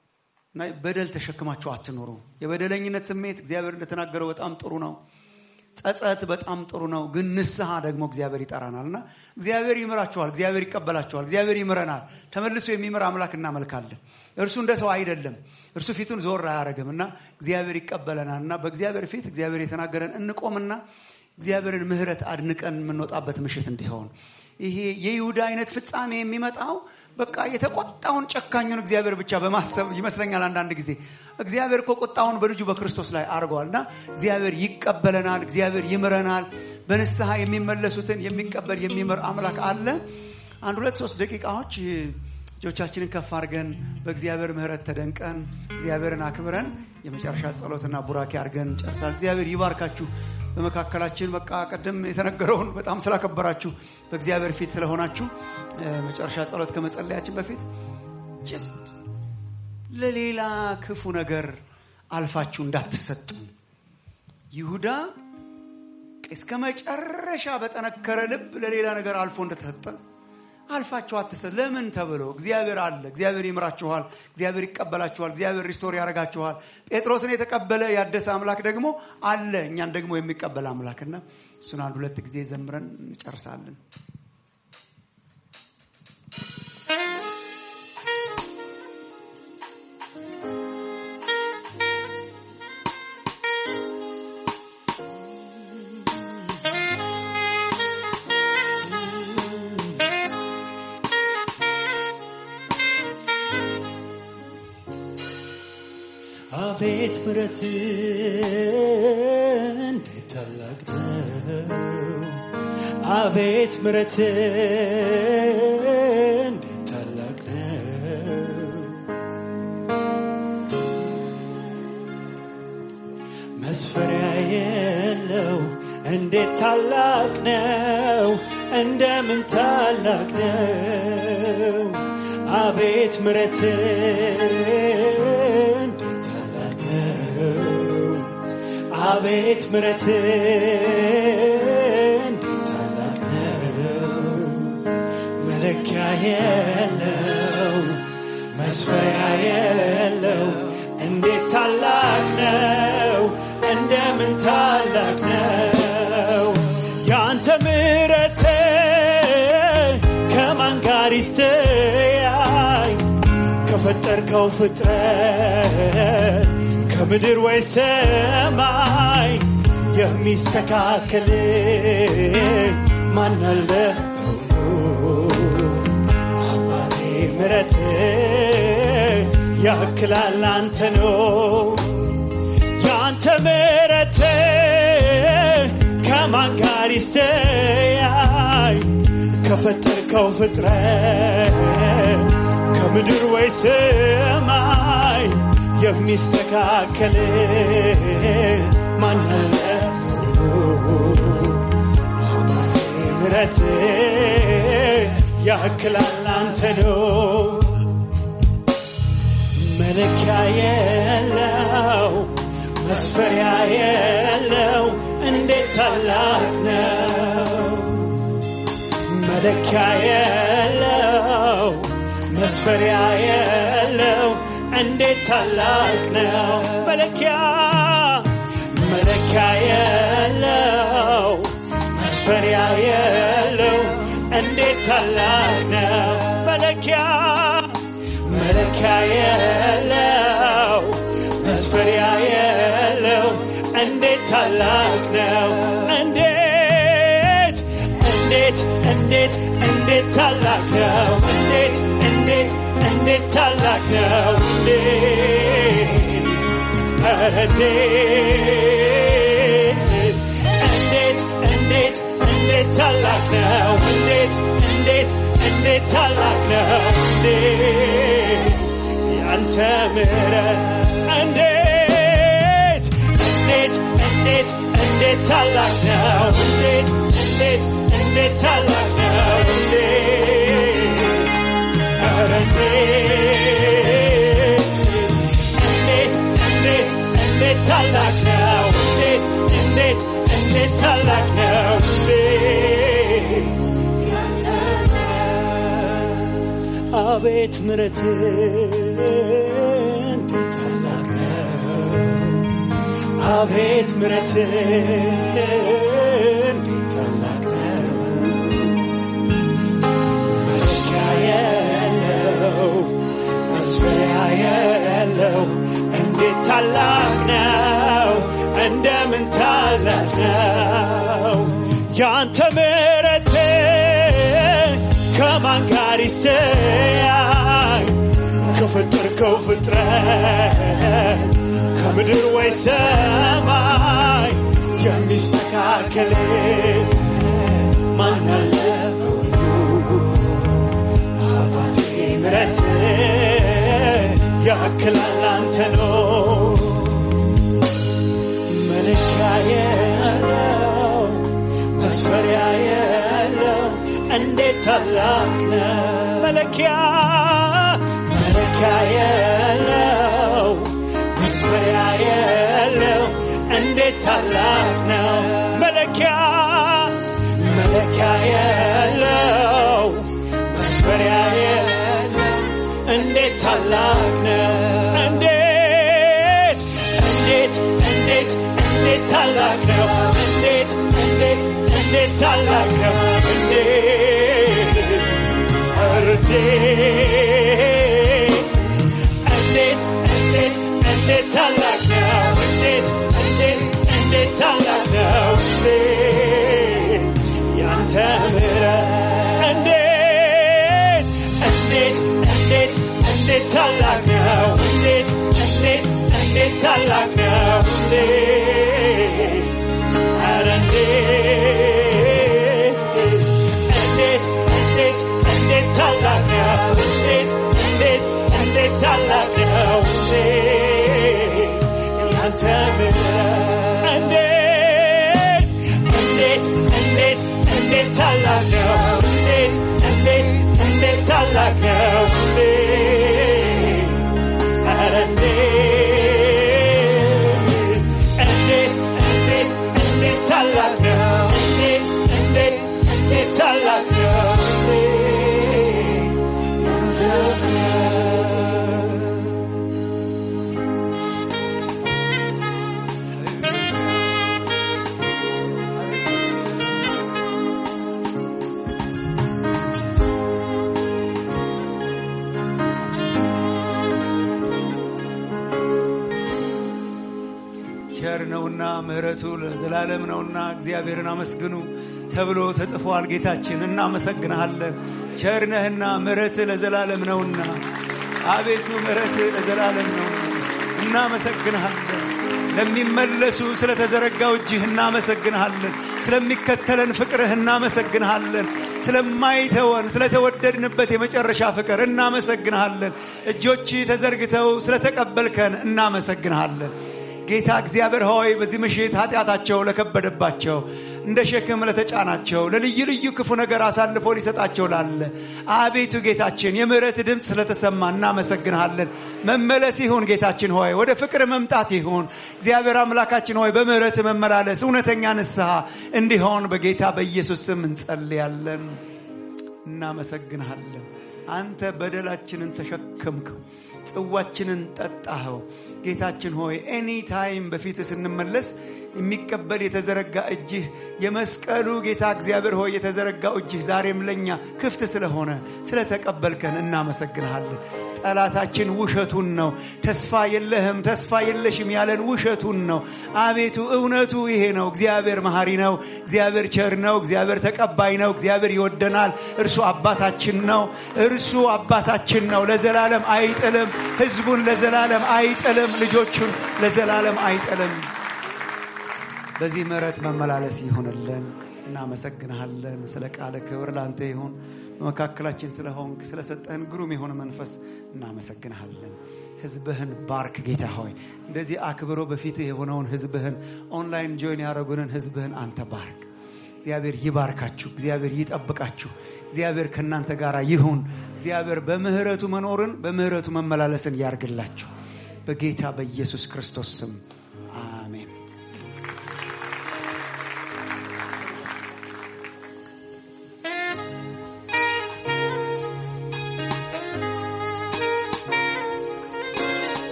እና በደል ተሸክማችሁ አትኖሩ። የበደለኝነት ስሜት እግዚአብሔር እንደተናገረው በጣም ጥሩ ነው። ጸጸት በጣም ጥሩ ነው፣ ግን ንስሐ ደግሞ እግዚአብሔር ይጠራናል እና እግዚአብሔር ይምራችኋል፣ እግዚአብሔር ይቀበላችኋል፣ እግዚአብሔር ይምረናል። ተመልሶ የሚምር አምላክ እናመልካለን። እርሱ እንደ ሰው አይደለም። እርሱ ፊቱን ዞር አያደርግም እና እግዚአብሔር ይቀበለናል እና በእግዚአብሔር ፊት እግዚአብሔር የተናገረን እንቆምና እግዚአብሔርን ምሕረት አድንቀን የምንወጣበት ምሽት እንዲሆን ይሄ የይሁዳ አይነት ፍጻሜ የሚመጣው በቃ የተቆጣውን ጨካኙን እግዚአብሔር ብቻ በማሰብ ይመስለኛል። አንዳንድ ጊዜ እግዚአብሔር እኮ ቁጣውን በልጁ በክርስቶስ ላይ አድርገዋል እና እግዚአብሔር ይቀበለናል፣ እግዚአብሔር ይምረናል። በንስሐ የሚመለሱትን የሚቀበል የሚምር አምላክ አለ። አንድ ሁለት ሶስት ደቂቃዎች እጆቻችንን ከፍ አድርገን በእግዚአብሔር ምሕረት ተደንቀን እግዚአብሔርን አክብረን የመጨረሻ ጸሎትና ቡራኬ አድርገን ጨርሳል። እግዚአብሔር ይባርካችሁ። በመካከላችን በቃ ቀደም የተነገረውን በጣም ስላከበራችሁ በእግዚአብሔር ፊት ስለሆናችሁ መጨረሻ ጸሎት ከመጸለያችን በፊት ጅስት ለሌላ ክፉ ነገር አልፋችሁ እንዳትሰጡ። ይሁዳ እስከ መጨረሻ በጠነከረ ልብ ለሌላ ነገር አልፎ እንደተሰጠ አልፋችሁ አትሰጥ። ለምን ተብሎ እግዚአብሔር አለ። እግዚአብሔር ይምራችኋል። እግዚአብሔር ይቀበላችኋል። እግዚአብሔር ሪስቶር ያደርጋችኋል። ጴጥሮስን የተቀበለ ያደሰ አምላክ ደግሞ አለ፣ እኛን ደግሞ የሚቀበል አምላክና እሱን አንድ ሁለት ጊዜ ዘምረን እንጨርሳለን። አቤት ምረት እንዴት ታላቅ ነው! አቤት ምረት እንዴት ታላቅ ነው! መስፈሪያ የለው እንዴት ታላቅ ነው! እንደምን ታላቅ ነው! አቤት ምረት አቤት ምረት እንዴት ታላቅ ነው! መለኪያ የለው መስፈሪያ የለው እንዴት ታላቅ ነው! እንደምን ታላቅ ነው! ያንተ ምረት ከማን ጋር ይስተያይ ከፈጠርከው ፍጥረት ከምድር ወይ ሰማይ የሚስተካከል ማን አለ አባቴ ምረት ያክላል አንተ ነው ያንተ ምረት ከማን ጋር ይስተያይ ከፈጠርከው ፍጥረት ከምድር ወይ ሰማይ የሚስተካከል ማናለ ምረት ያክላል አንተ ነው መለኪያ የለው መስፈሪያ የለው እንዴት ታላቅ ነው መለኪያ የለው መስፈሪያ የለው እንዴት ታላቅ ነው መለኪያ መለኪያ የለው መስፈሪያ የለው እንዴት ታላቅ ነው መለኪያ መለኪያ የለው መስፈሪያ የለው እንዴት ታላቅ ነው እንዴት እንዴት እንዴት እንዴት ታላቅ ነው እንዴት እንዴት እንዴት ታላቅ ነው እንዴት ኧረ እንዴት እንዴት እንዴት እንዴት ታላቅ ነው እንዴት እንዴት እንዴት ታላቅ ነው እንዴት ያንተ ምሕረት እንዴት እንዴት እንዴት እንዴት ታላቅ ነው እንዴት እንዴት እንዴት ታላቅ ነው እንዴት ኧረ እንዴት እንዴት እንዴት ታላቅ ነው እንዴት እንዴት እንዴት ታላቅ ነው እንዴት አቤት ምረት እንዴት ታላቅ ነው አቤት ምሕረትን ታላቅ ነው መለኪያ የለው መስፈሪያ የለው እንዴት ታላቅ ነው እንደምን ታላቅ ነው ያንተ ምሕረት ከማን ጋር ይስተያይ ከፈጠርከው ፍጥረት ከምድር ወይ ሰማይ የሚስተካከል ማን አለ በሁሉ አባቴ ምሕረት ያክላል አንተ ነው መለኪያ የለው መስፈሪያ የለው እንዴት ታላቅ ነው መለኪያ መለኪያ የለው መስፈሪያ የለው እንዴት ታላቅ ነው መለኪያ መለኪያ የለው መስፈሪያ የለው እንዴት ታላቅ ነው እንዴት እንዴት እንዴት እንዴት ታላቅ ነው እንዴት እንዴት እንዴት ታላቅ ነው እንዴት ኧረ እንዴት እንዴት እንዴት እንዴት ታላቅ ነው እንዴት እንዴት እንዴት ታላቅ ነው እንዴት ያንተ ምሕረት እንዴት እንዴት እንዴት እንዴት ታላቅ ነው እንዴት እንዴት እንዴት ታላቅ ነው እንዴት ኧረ እንዴት እንዴት እንዴት እንዴት ታላቅ ነው እንዴት እንዴት እንዴት ታላቅ ነው እንዴት ያንተ ምሕረት እንዴት እንዴት እንዴት እንዴት ታላቅ ነው እንዴት እንዴት እንዴት ታላቅ ነው እንዴት ኧረ እንዴት እንዴት እንዴት እንዴት ታላቅ ነው እንዴት እንዴት እንዴት ታላቅ ነው እንዴት ያንተ ቸር ነውና ምሕረቱ ለዘላለም ነውና እግዚአብሔርን አመስግኑ ተብሎ ተጽፏል። ጌታችን እናመሰግንሃለን። ቸር ነህና ምሕረትህ ለዘላለም ነውና አቤቱ ምሕረትህ ለዘላለም ነውና እናመሰግንሃለን። ለሚመለሱ ስለተዘረጋው እጅህ እናመሰግንሃለን። ስለሚከተለን ፍቅርህ እናመሰግንሃለን። ስለማይተወን ስለተወደድንበት የመጨረሻ ፍቅር እናመሰግንሃለን። እጆች ተዘርግተው ስለተቀበልከን እናመሰግንሃለን። ጌታ እግዚአብሔር ሆይ በዚህ ምሽት ኃጢአታቸው ለከበደባቸው እንደ ሸክም ለተጫናቸው ለልዩ ልዩ ክፉ ነገር አሳልፎ ሊሰጣቸው ላለ አቤቱ ጌታችን የምህረት ድምፅ ስለተሰማ እናመሰግንሃለን። መመለስ ይሁን ጌታችን ሆይ ወደ ፍቅር መምጣት ይሁን እግዚአብሔር አምላካችን ሆይ በምህረት መመላለስ እውነተኛ ንስሐ እንዲሆን በጌታ በኢየሱስ ስም እንጸልያለን። እናመሰግንሃለን። አንተ በደላችንን ተሸከምከው፣ ጽዋችንን ጠጣኸው። ጌታችን ሆይ ኤኒ ታይም በፊት ስንመለስ የሚቀበል የተዘረጋ እጅህ የመስቀሉ ጌታ እግዚአብሔር ሆይ የተዘረጋው እጅህ ዛሬም ለእኛ ክፍት ስለሆነ ስለተቀበልከን እናመሰግንሃለን። ጠላታችን ውሸቱን ነው። ተስፋ የለህም፣ ተስፋ የለሽም ያለን ውሸቱን ነው። አቤቱ እውነቱ ይሄ ነው። እግዚአብሔር መሐሪ ነው። እግዚአብሔር ቸር ነው። እግዚአብሔር ተቀባይ ነው። እግዚአብሔር ይወደናል። እርሱ አባታችን ነው። እርሱ አባታችን ነው። ለዘላለም አይጥልም። ሕዝቡን ለዘላለም አይጥልም። ልጆቹን ለዘላለም አይጥልም። በዚህ ምሕረት መመላለስ ይሁንልን። እናመሰግንሃለን። ስለ ቃለ ክብር ለአንተ ይሁን። በመካከላችን ስለሆንክ ስለሰጠህን ግሩም የሆነ መንፈስ እናመሰግንሃለን። ህዝብህን ባርክ ጌታ ሆይ እንደዚህ አክብሮ በፊትህ የሆነውን ህዝብህን ኦንላይን ጆይን ያደረጉንን ህዝብህን አንተ ባርክ። እግዚአብሔር ይባርካችሁ። እግዚአብሔር ይጠብቃችሁ። እግዚአብሔር ከእናንተ ጋር ይሁን። እግዚአብሔር በምህረቱ መኖርን በምህረቱ መመላለስን ያርግላችሁ። በጌታ በኢየሱስ ክርስቶስ ስም